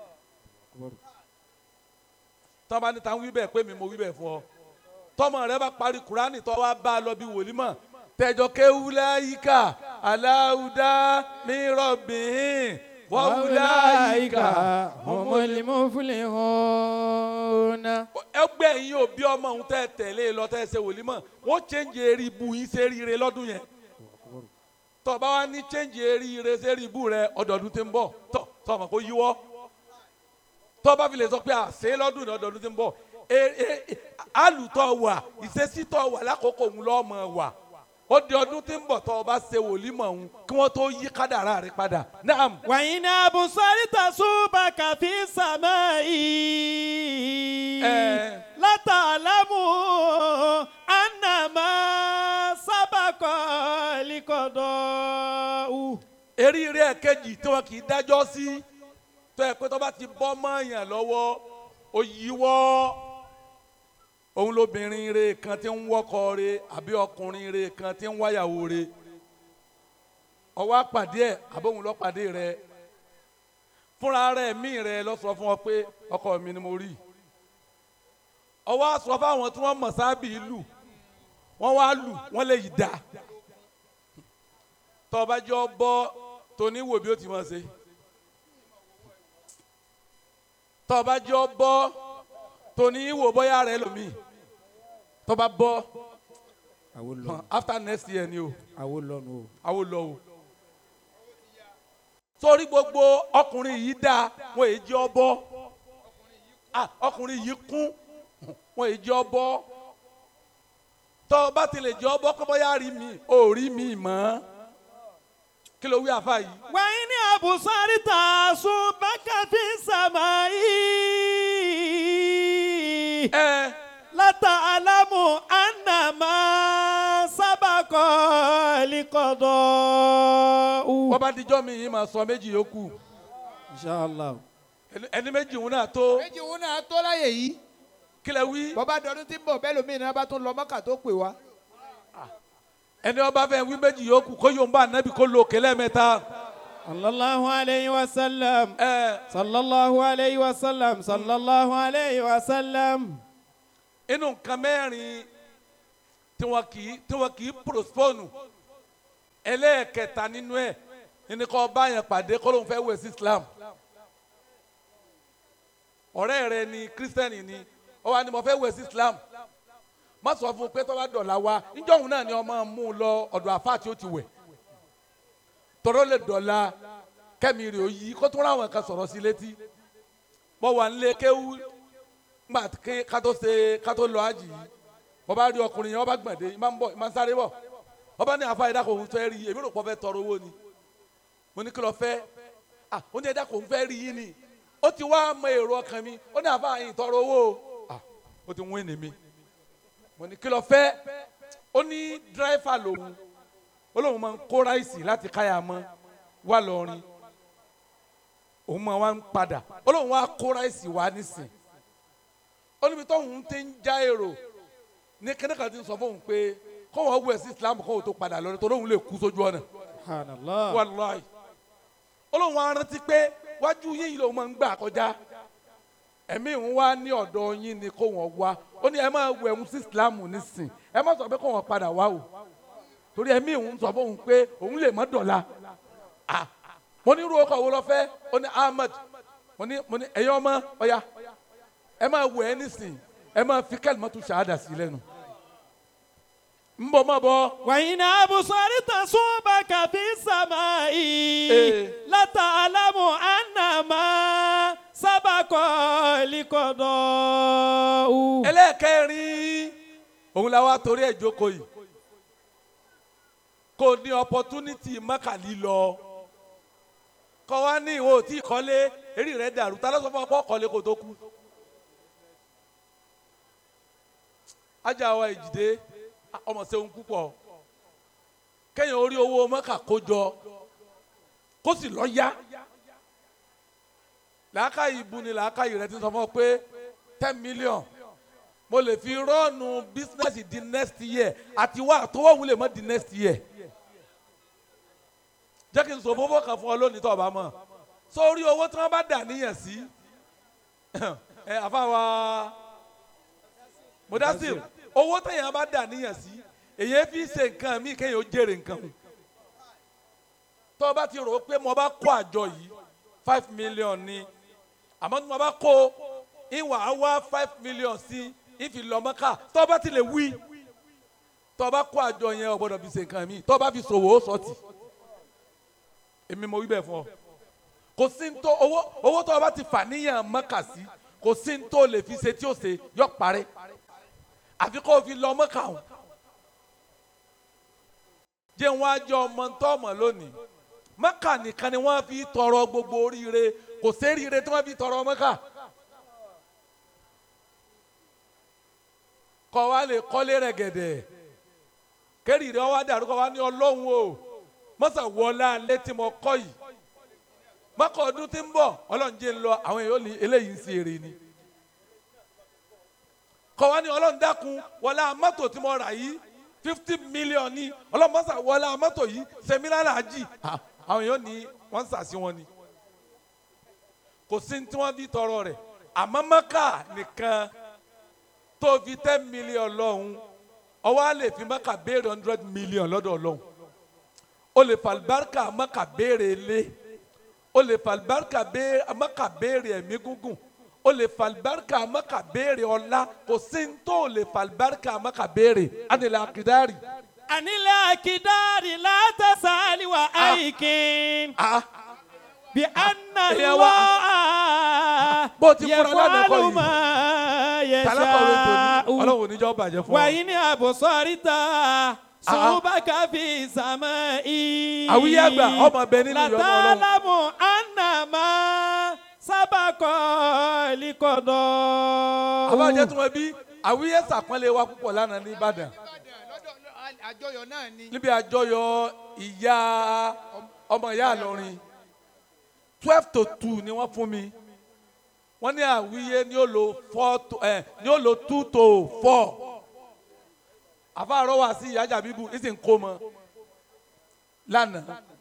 tọ́ba níta ń wí bẹ́ẹ̀ pé mi mo wí bẹ́ẹ̀ fún ọ tọmọ rẹ bá parí kurani tó wá bá a lọ bí wòlímọ̀ tẹjọ kéwúlá yíká aláwùdá mírọ̀bìn wọ́wúlá yíká humul muflihun. ẹgbẹ́ yín ò bí ọmọ òun tẹ́ tẹ̀lé lọ tẹ́ ṣe wòlímọ̀ wọ́n chẹ́ǹjì eré ibú yín ṣe rire lọ́dún yẹn tọba wa ní chẹ́ǹjì eré ire ṣe rí ibú rẹ ọdọọdún tí ń bọ̀ tọ tọmọ kó yíwọ́ tọba fi lè sọ pé àṣẹ lọ́dún ní ọdọọdún tí ń bọ̀ e- e- e- alùtọ̀ wà ìṣesítọ̀ wà lákòókò òun lọ́mọ wà ó di ọdún tí ń bọ̀ tọ́ ọba ṣe wòlímọ̀ òun kí wọ́n tó yí kádàrá rẹ padà naam وإن أبصرت صوبك في السماء Eh. لتعلم أن ما سبق لقضاء eríire ẹ̀kejì tí wọn kì í dájọ́ sí tó yẹ pé tó bá ti bọ́ mọ́ọ̀yàn lọ́wọ́ ó yíwọ́ òun lóbìnrin re kan tí ń wọ́kọ re àbí ọkùnrin re kan tí ń wáyàwó re ọwọ́ àpàdé ẹ̀ àbóhun lọ́pàdé rẹ fúnra rẹ̀ mí rẹ lọ sọ fún ọ pé ọkọ mi ni mo rí ọwọ́ àsọ fáwọn tí wọ́n mọ̀ sábì lù wọ́n wá lù wọ́n lè yí dáa tọba jọ bọ tóní wò bí ó ti máa ṣe tọba jọ bọ tóní wò bóyá rẹ lómi tọba bọ àwo lọ after next year ni o àwo lọnu o. àwọn lọ o sórí gbogbo ọkùnrin yìí dáa wọn èyí jẹ ọbọ ah ọkùnrin yìí kún wọn èyí jẹ ọbọ tọ́ ọ bá ti lè jẹ ọbọ kọ́ bóyá rí mi ò rí mi mọ́ kí ló wí àfa yìí. وإن أبصرت صوبك في السماء ẹ لتعلم أن ما سبق لقضاء wọ́n bá dijọ́ mi yìí máa sọ méjì yòókù inshallah Ẹni- ẹni méjì òun náà tó méjì òun náà tó láyè yìí kí lẹ wí bọ́bá dọdún tí ń bọ̀ bẹ́ẹ̀ lómi náà bá tún lọ mọ́kà tó pè wá. ẹni ọba fẹ́ wí méjì yòókù kó yóò bá anabi kó lo kẹlẹ́ mẹ́ta صلى الله عليه وسلم ẹ صلى الله عليه وسلم صلى الله عليه وسلم inú nǹkan mẹ́rin tí wọn kì í tí wọn kì í prospone ẹlẹ́ẹ̀kẹta nínú ẹ̀ ẹni kọ́ bá yẹn pàdé kó lóun fẹ́ wẹ̀ sí Islam ọ̀rẹ́ rẹ ni kírísítẹ́nì ni ó wá ní mo fẹ́ wẹ̀ sí Islam má sọ fún un pé tó bá dọ̀la wa níjọ́ òun náà ni ọmọ mú un lọ ọ̀dọ̀ àfáà tí ó ti wẹ̀ tọ́rọ́ lè dọ̀la kẹ́mi rè ó yí kó tó ráwọn kan sọ̀rọ̀ sí létí mo wà nílé kéwú ngbà ké kátó ṣe kátó lọ àjì yìí mo bá rí ọkùnrin yẹn wọ́n bá gbọ̀ndé yìí máa ń bọ̀ máa ń sáré bọ̀ wọ́n bá ní àfa ẹ̀dá kò ń fẹ́ rí èmi rò pọ̀ fẹ́ tọrọ owó ni mo ní kí lọ fẹ́ ah ó ní ẹ̀dá kò ń fẹ́ rí yín ni ó ti wá mọ èrò ọkàn mi ó ní àfa yìí tọrọ owó o ah ó ti wín ní mi mo ní kí lọ fẹ́ ó ní dírẹ́fà lòun ó lóun máa ń kó ráìsì láti káyà mọ́ wà lọ́rin òun máa wá ń padà ó lóun wá kó ráìsì wá nísìn ó níbi tóun ti ń já èrò ní kẹ́nẹ́kà ti ń sọ fóun pé kó wọ́n wẹ̀ sí islam kó wọ́n tó padà lọ́rẹ́ tó lóun lè kú sójú ọ̀nà subhanallah wàláì ó lóun wá rántí pé wájú yín yìí lòun máa ń gbà kọjá ẹ̀mí òun wá ní ọ̀dọ̀ yín ni kó wọ́n wá ó ní ẹ máa wẹ̀ ń sí islam nísìn ẹ má sọ pé kó wọ́n padà wá o torí ẹ̀mí òun sọ fóun pé òun lè má dọ̀la ah mo ní irú ọkọ̀ wo lọ fẹ́ ó ní ahmed mo ní mo ní ẹ̀yin ọmọ ọ̀ya ẹ máa wẹ̀ ẹ́ nísìn ẹ máa fi kalimatu ṣahada sí lẹ́nu ń bọ̀ má bọ̀ وإن أبصرت صوبك في السماء إيه. لتعلم أن ما سبق لقضاء ẹlẹ́ẹ̀kẹrin òun la wá torí ẹ̀ jókòó yìí kò ní opportunity mọ́kàlí lọ kọ́ wá ní ìwọ tí kọ́lé eré rẹ̀ dàrú ta ló sọ fún ọ pé kọ́lé kò tó kú. ajá wa ìjìdé ọmọ sẹ́wọ̀n púpọ̀ kẹ́yìn orí owó mọ́kà kó jọ kó sì lọ yá làákàyè ibu ni làákàyè rẹ ti sọ fún ọ pé ten million mo lè fi rọ́ọ̀nù business di next year àti wá àtọwọ́ òun lè mọ́ di next year jẹ́ kí n sọ fọ́fọ́ kan fún ọ lónìí tó o bá mọ̀ sórí owó tí wọ́n bá dà níyàn sí ẹ àfàwà Mudasir owó téèyàn bá dà níyàn sí èyí fi ṣe nǹkan míì kéèyàn ó jèrè nǹkan o tó o bá ti rò ó pé mo bá kó àjọ yìí five million ni àmọ́ tí mo bá kó ìwà á wá five million sí ìfi lọ́mọ́ká tó o bá ti lè wí tó o bá kó àjọ yẹn o gbọ́dọ̀ fi ṣe nǹkan míì tó o bá fi ṣòwò ó sọ́ọ̀tì èmi mo wí bẹ́ẹ̀ fún ọ kò sí ní tó owó owó tó o bá ti fà níyàn mọ́kà sí kò sí ní tó lè fi ṣe tí ó ṣe yọ parẹ́ àfi kó o fi lọ mọ́kà o jẹ́ wọn á jẹ ọmọ ntọ́ ọmọ lónìí mọ́kà nìkan ni wọ́n fi tọrọ gbogbo oríire kò séríire tí wọ́n fi tọrọ mọ́kà. kọ́ wa lè kọ́lé rẹ̀ gẹ̀dẹ̀ kẹ́rì rẹ̀ wá dàrú kọ́ wa ní ọlọ́run o mọ́sà wọlé alẹ́ tí mo kọ́ yìí mọ́kà ọdún tí ń bọ̀ ọlọ́run jẹ́ ń lọ àwọn èèyàn ní eléyìí ń ṣe èrè ni kọ́ wa ní ọlọ́run dákun wọlé mọ́tò tí mo rà yìí fifty million ní ọlọ́run mọ́sà wọlé mọ́tò yìí sẹ́mílánà àjì àwọn èèyàn ní wọ́n ń sàṣì wọn ni kò sí ní tí wọ́n fi tọrọ rẹ̀ àmọ́ mọ́kà nìkan tó fi ten million lọ́hùn ọwọ́ á lè fi mọ́kà béèrè hundred million lọ́dọ̀ ọlọ́hun o lè fa alibarika mọ́kà béèrè ilé o lè fa alibarika mọ́kà béèrè ẹ̀mí gúngùn o lè fa alibarika mọ́kà béèrè ọlá kò sí ní tó o lè fa alibarika mọ́kà béèrè anilẹ̀ akidari. anilẹ̀ akidari látàsálì wa aikin. Ah bí anna Èèyàn wa- lọ́ọ́ bó ti fúnra lánàá kọ́ yìí. yẹ tálákọ̀wé tòní ṣáá. ọlọ́run oníjọ́ bàjẹ́ fún ọ. wàyí ni àbòsọ́ríta sùnbàkà fi sàmẹ́ i. àwíyé àgbà ọmọ bẹ nínú ìyọnu ọlọ́run. látàlámù ànàmá sábàkọ́ líkọ̀dọ̀. àbájá tí wọ́n bí àwíyé sàpọ́nlé wa púpọ̀ lánàá ní Ìbàdàn àjọyọ̀ náà ni. níbi àjọyọ̀ ìyá ọmọ ìyá àlọ́rin twelve to two ni wọ́n fún mi wọ́n ní àwíyé ni ó lo four to ẹ̀ ni ó lo two to four àfàrọ̀ wá sí ìyájà bíbù ní sì ń kó mọ lánàá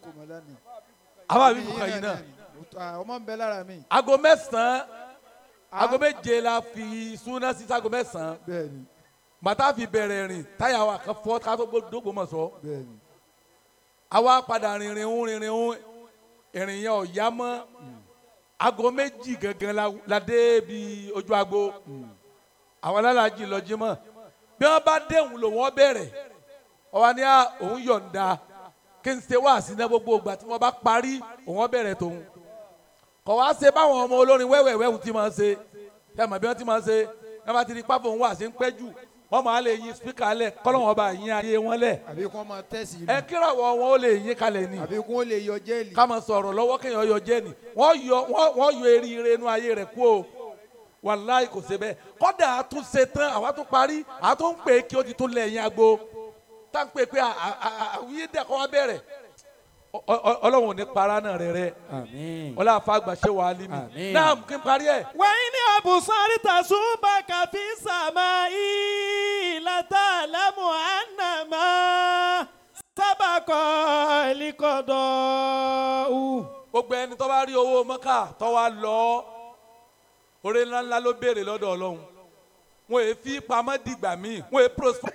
àbá bíbù kan yìí náà ọmọ ń bẹ lára mi. aago mẹ́sàn-án aago méje la fi súná sí sago mẹ́sàn-án bẹ́ẹ̀ni bàtà fi bẹ̀rẹ̀ rìn táyà wa kan fọ́ ká tó dógbò mọ̀ sọ́ bẹ́ẹ̀ni. àwa padà rìnrìn ń rìnrìn ń ìrìn yẹn ò yá mọ́ aago méjì gangan la- la dé bi ojú agbo àwọn alálàájì lọ jí mọ́ bí wọ́n bá déhùn lò wọ́n bẹ̀rẹ̀ ọba ní à òun yọ̀ǹda kí n ṣe wá sí náà gbogbo ìgbà tí wọ́n bá parí òun bẹ̀rẹ̀ tòun kọ̀ wá ṣe báwọn ọmọ olórin wẹ́wẹ̀wẹ́ ti máa ṣe ẹ mọ̀ bí wọ́n ti máa ṣe ẹ bá ti di pápọ̀ òun wà sí ń pẹ́ jù wọ́n máa lè yin spíkà lẹ̀ kọ́lọ́wọ́n bá yin ayé wọn lẹ̀ àbí kí wọ́n máa tẹ̀sí ẹ kírawọ́ wọn ó lè yin kalẹ̀ ni àbí kí wọ́n lè yọ jẹ́ẹ̀lì. ká máa sọ̀rọ̀ lọ́wọ́ kéèyàn yọ jẹ́ ni wọ́n yọ wọ́n wọ́n yọ eríire inú ayé rẹ̀ kú o wàláì kò ṣe bẹ́ẹ̀ kọ́dà àtúnṣe tán àwa tún parí àtún ń pè é kí ó ti tún lẹ̀ ẹ̀yìn agbo tá ń pè é pé à- à- à- àwíyé dẹ̀ kọ́ wá bẹ̀rẹ̀ Ọ- ọ- ọlọ́run ò ní para náà rẹ̀ rẹ̀ àmín. ọlá àfàgbà ṣe wàá lé mi Àmín. náà kí n parí ẹ̀ wàyí ni àbòsọ́ríta sùnbàkà fi sàmẹ́ i. látàlámù ànàmá sábàkọ́ líkọ̀dọ̀. gbogbo ẹni tó bá rí owó mọ́kà tó wá lọ oore ńláńlá ló béèrè lọ́dọ̀ ọlọ́run wọn èé fi pamọ́ dìgbà míì wọn èé prosper.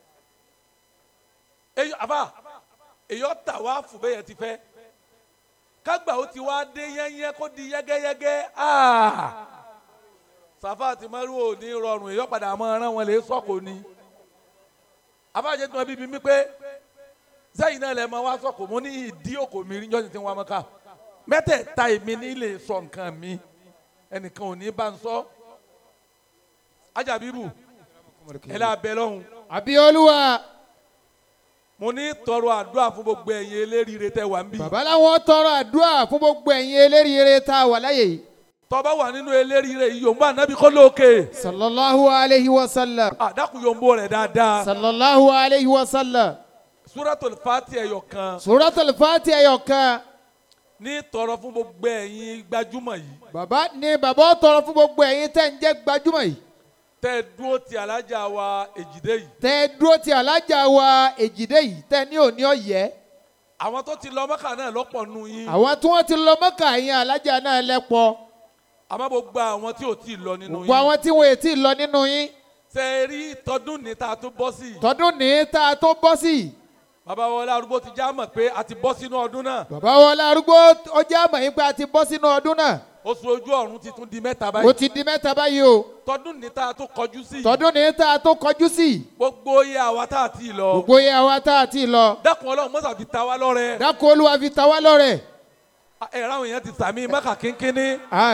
èyí àbá èyí ọ̀tà wá fún bẹ́yẹn ti fẹ́ kágbà ó ti wá dé yẹ́nyẹ́ kó di yẹ́gẹ́yẹ́gẹ́ ah! sàfà àti mẹ́rù ò ní rọrùn èyí ọ̀padà máa rán wọn lè sọ́kò ni àbájẹ́ tí wọ́n bíbí mi pé sẹ́yìn náà lẹ́ mọ wá sọ̀kò mo ní ìdí òkò mi rí jọ́sìn tí wọ́n mọ́ ká mẹ́tẹ̀ẹ̀ta èmi ní lè sọ nǹkan mi ẹnìkan ò ní bá ń sọ ajabibu ẹ lẹ́ abẹ lọ́hùn àbí olúwa mo ní tọrọ àdúrà fún gbogbo ẹ̀yin eléríire tẹ wà ń bí bàbá làwọn tọrọ àdúrà fún gbogbo ẹ̀yin eléríire tá a wà láyè yìí. tọba wà nínú eléríire yìí yòǹbó ànábì kó lóòkè sallallahu alayhi wa sallam. àdàkùn yòǹbó rẹ̀ dáadáa sallallahu alayhi wa sallam. suratul fati ẹ̀yọ̀ kan suratul fati ẹyọ kan. ní tọrọ fún gbogbo ẹ̀yin gbajúmọ̀ yìí bàbá ni bàbá ó tọrọ fún gbogbo ẹ̀yin tẹ́ ń jẹ́ gbajúmọ̀ yìí. tẹ dúró ti alájà wa èjìdé yìí tẹ́ ẹ dúró ti alájà wa èjìdé yìí tẹ́ ní òní ọ̀yẹ́. àwọn tó ti lọ mọ́kà náà lọ́pọ̀ nù yín àwọn tí wọ́n ti lọ mọ́kà yín alájà náà lẹ́pọ̀ àmọ́ gbogbo àwọn tí ò tí ì lọ nínú gbogbo yín àwọn tí wọ́n ti lọ nínú yín ṣe é rí tọdún ní tá a tún bọ́ sí tọdún ní tá a tó bọ́ sí i. bàbá wọlé arúgbó ti já mọ̀ pé a ti bọ́ sínú ọdún náà bàbá wọlé arúgbó ọjà àmọ̀ yín pé a ti bọ́ sínú ọdún náà oṣù ojú ọ̀run ti tún di mẹ́ta ó báyìí ti di mẹ́ta báyìí o tọdún ní tá a tún kọjú sí tọdún ní tá a tó kọjú sí i. gbogbo iye àwa tá a ti lọ gbogbo yẹ àwa tá a ti lọ dákun ọlọ́run mọ́sà fi ta wá lọ́rẹ dákun olúwa fi ta wá lọ́rẹ̀ ẹ̀rọ àwọn èèyàn ti sàmì mẹ́kà kínkínní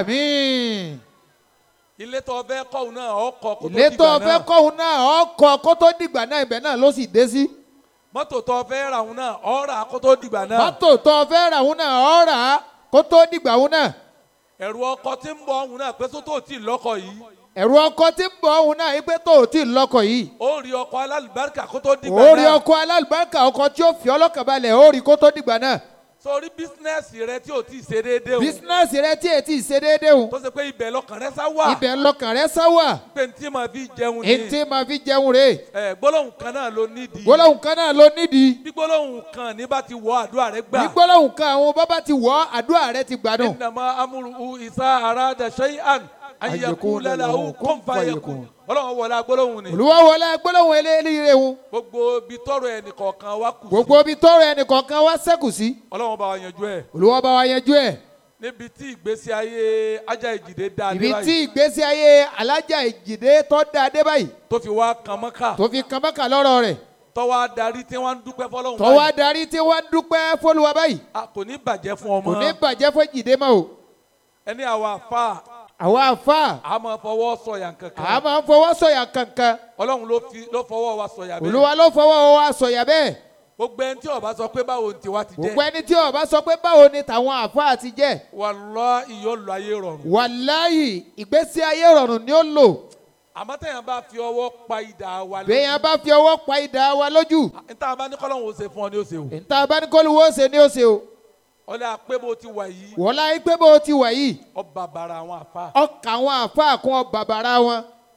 àmín. ilé tó fẹ́ kọ́ òun náà ọkọ̀ kó tó ilé tó dìgbà fẹ́ náà kọ́hún náà ọkọ̀ kó tó dìgbà náà ibẹ̀ náà ló sì dé sí. mọ́tò tó fẹ́ ra òun náà ọ̀rà kó tó dìgbà náà mọ́tò tó fẹ́ rà hún náà ọ̀ rà á kó tó dìgbà hún náà. ẹ̀rù ọkọ̀ tí ń bọ̀ òun náà pé sótó tí ì lọ́kọ̀ yìí ẹ̀rù ọkọ̀ tí ń bọ̀ ọ̀hún náà ipe tó ò tí ì lọ́kọ̀ yìí. ó rí ọkọ̀ alálùbáríkà kó tó dìgbà ó rí náà ọkọ̀ alálùbáríkà ọkọ̀ tí ó fi ọlọ́kàn balẹ̀ ó rí kó tó dìgbà náà. sórí bísínẹ́sì rẹ tí ò tí ì ṣe déédéé o bísínẹ́sì rẹ tí ètí ṣe déédéé o. tó ṣe pé ibẹ̀ lọkàn rẹ sá wà ibẹ̀ lọkàn rẹ sá wà. pé ntí máa fi jẹun ni ètí máa fi jẹun rè. ẹ gbólóhùn kan náà ló nídìí gbólóhùn kan náà ló nídìí. bí gbólóhùn kan ní bá ti wọ àdúrà rẹ gbà ní gbólóhùn kan àwọn bábá ti wọ̀ àdúrà rẹ ti gbádùn. innama amúrú isa arada shay'an an yaqula lahu kun fayakun ọlọ́run wọlé agbólóhùn ni olúwa wọlé gbólóhùn eléyìí wọn. gbogbo ibi tọrọ ẹnìkọ̀ọ̀kan wa kù sí gbogbo ibi tọrọ ẹnìkọ̀ọ̀kan wá sẹ́kù sí. ọlọ́run bá wa yanjú ẹ̀ olúwa bá wa yanjú ẹ̀. níbi tí ìgbésí ayé ajá ìjìdé dá a dé ibi tí báyìí ìgbésí ayé alájà ìjìdé tó dáa dé báyìí tó fi wá kan mọ́kà tó fi kan bákà lọ́rọ̀ rẹ̀ tọ́wọ́ adarí tí wọ́n ń dúpẹ́ fọlọ́run tó wá darí tí wọ́n dúpẹ́ fọlùwà báyìí a kò ní bàjẹ́ fún ọmọ kò ní bàjẹ́ fún ìjìdé mọ́ o. ẹni àwa àfa àwa àfa a máa fọwọ́ sọ̀yà a kankan máa ń fọwọ́ sọ̀yà kankan ọlọ́run ló fi ló fọwọ́ wa sọ̀yà bẹ́ẹ̀ olúwa ló fọwọ́ wa sọ̀yà bẹ́ẹ̀ gbogbo ẹni tí ó bá sọ pé báwo ni tiwa ti gbogbo jẹ́ ẹni tí ó bá sọ pé báwo ni tàwọn àfa ti jẹ́ wallahi yóò lọ ayé rọrùn wàláyì ìgbésí ayé rọrùn ni ó lò àmọ́ tẹ̀yàn bá fi ọwọ́ pa idà wa béèyàn bá fi ọwọ́ pa idà wa lójú níta bá ní kọ́lọ́hún ó ṣe fún ọ ní ó ṣe o níta abánikọ́lùwọ́ ṣe ni ó ṣe o ọlẹ́ àpé bó ti wà yìí wọ́n láyé pé bó ti wà yìí ọba bàrà àwọn àfa ọkà àwọn àfa kún bàbàrà wọn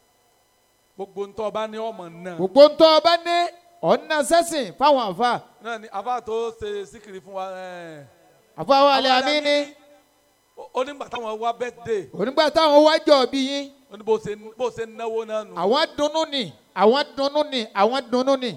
gbogbo ntọ́ bá ní ọmọ náà gbogbo ń tọ́ ọba ní ọ̀nà sẹ́sìn fáwọn àfa náà ni àfa tó ṣe síkìrì fún wa ẹ̀ àfa wa alẹ́ àmì ní ó- ó nígbà táwọn wá bẹ́tẹ̀dẹ̀ onígbà táwọn wájọ bí yín ó ní bó ṣe bó ṣe náwó náà nù àwọn dunnú ni àwọn dunnú ni àwọn dunnú ni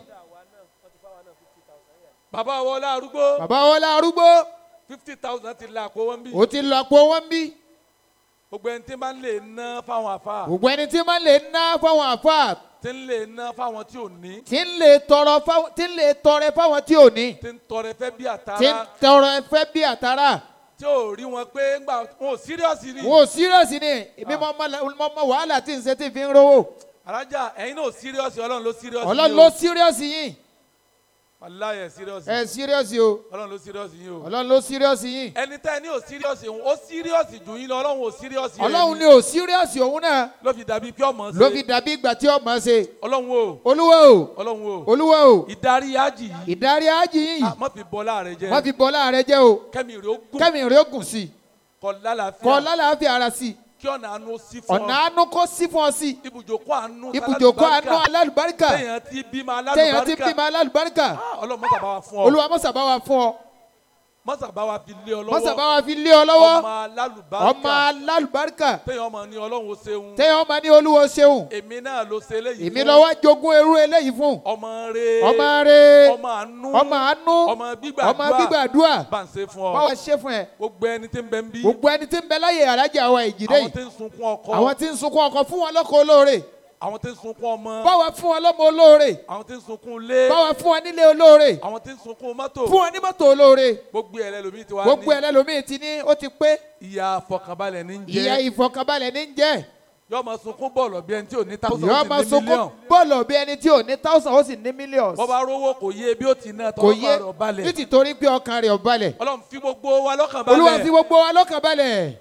bàbá wọlé arúgbó bàbá wọlé arúgbó fifty thousand ti la àpò wọn bí ó ti lọ àpò wọn bí gbogbo ẹni tí bá ń lè ná fáwọn àfa gbogbo ẹni tí máa lè ná fáwọn àfa tí ń lè ná fáwọn tí ò ní tí ń lè tọrọ fáwọn tí ń lè tọrẹ fáwọn tí ò ní tí ń tọrẹ fẹ́ bí tí ń àtàrà tọrọ ẹfẹ bí àtàrà tí ò rí wọn pé ńgbà wọn ò síríọ̀sì rí wọn ò sírọ̀sì ni èmi mọ mọ wàhálà tí ń ṣe tí fi ń rówó alájà ẹ̀yin náà ò síríọ̀sì ọlọ́run ló síríọ̀sì ọlọ́run ló sírọ̀sì yín aláyẹ síríọ̀sì ẹ sírọ̀sì o ọlọ́run ló síríọ̀sì yín o ọlọ́run ló sírọ̀sì yín ẹni tẹ́ ẹ ní ò síríọ̀sì òun ó síríọ̀sì jù yín lọ ọlọ́run ò síríọ̀sì ẹ̀ ọlọ́run ní. ni ò sírọ̀sì òun náà ló fi dàbí pé ọmọ ló fi ṣe dàbí ìgbà tí ọmọ ṣe ọlọ́run o olúwa o ọlọ́run o olúwa o ìdarí ájì yìí ìdarí ájì yín ah, má fi bọ́lá rẹ jẹ́ wọ́n fi bọ́lá rẹ jẹ́ o kẹ́mi rẹ̀ ó gùn kẹ́mi rẹ̀ ó gùn sí i kọ́ lálàáfíà kọ́ lálàáfíà ara sí i kí ọ̀nà àánú sí fún ọ̀nà ọ àánú kó sí fún ọ sí i ibùjókòó àánú ibùjókòó àánú alálùbáríkà téèyàn ti bímọ téèyàn ti alálùbáríkà bímọ alálùbáríkà Ah, ọlọ́run mọ́sàbá wa fún ọ olúwa mọ́sàbá wa fún ọ mọ́sàbá wa fi lé ọ mọ́sàbá lọ́wọ́ wa fi lé ọ lọ́wọ́ ọmọ alálùbáríkà ọmọ alálùbáríkà téèyàn ọmọ ní ọlọ́run ó ṣeun téèyàn ọmọ ní olúwo ṣeun èmi náà ló ṣe eléyìí èmi fún. lọ́wọ́ jogún irú eléyìí fún ọmọ rẹ ọmọ rẹ ọmọ àánú ọmọ àánú ọmọ gbígbàdúrà ọmọ gbígbàdúrà bá ń ṣe fún ọ báwa ṣe fún ẹ gbogbo ẹni tí ń bẹ ń bí gbogbo ẹni tí ń bẹ láyè alájà wa ìjìdé àwọn yìí tí ń sunkún ọkọ àwọn tí ń sunkún ọkọ fún wọn lọ́kọ olóore àwọn tí ń sunkún ọmọ báwa fún wọn lọ́mọ olóore àwọn tí ń sunkún ilé báwa fún wọn nílé olóore àwọn tí ń sunkún mọ́tò fún wọn ní mọ́tò olóore gbogbo ẹ̀ lẹ́lòmíì ti wá gbogbo ní ẹlẹ́lòmíì ti ní ó ti pé ìyá àfọkànbalẹ̀ ní ìyá jẹ́ ìfọkànbalẹ̀ ní jẹ́ yóò máa sunkún bọ́ọ̀lù bí ẹni tí ò ní táwọn yọọ máa sunkún bọ́ọ̀lù bí ẹni tí ò ní thousand ó sì ní millions bọ́ bá rówó kò yé bí ó ti ná kò tọ́wọ́ yé bá rọ̀ balẹ̀ nítorí pé ọkàn rẹ̀ ò balẹ̀ ọlọ́run fi gbogbo wa lọ́kàn olúwa fi balẹ̀ gbogbo wa lọ́kàn balẹ̀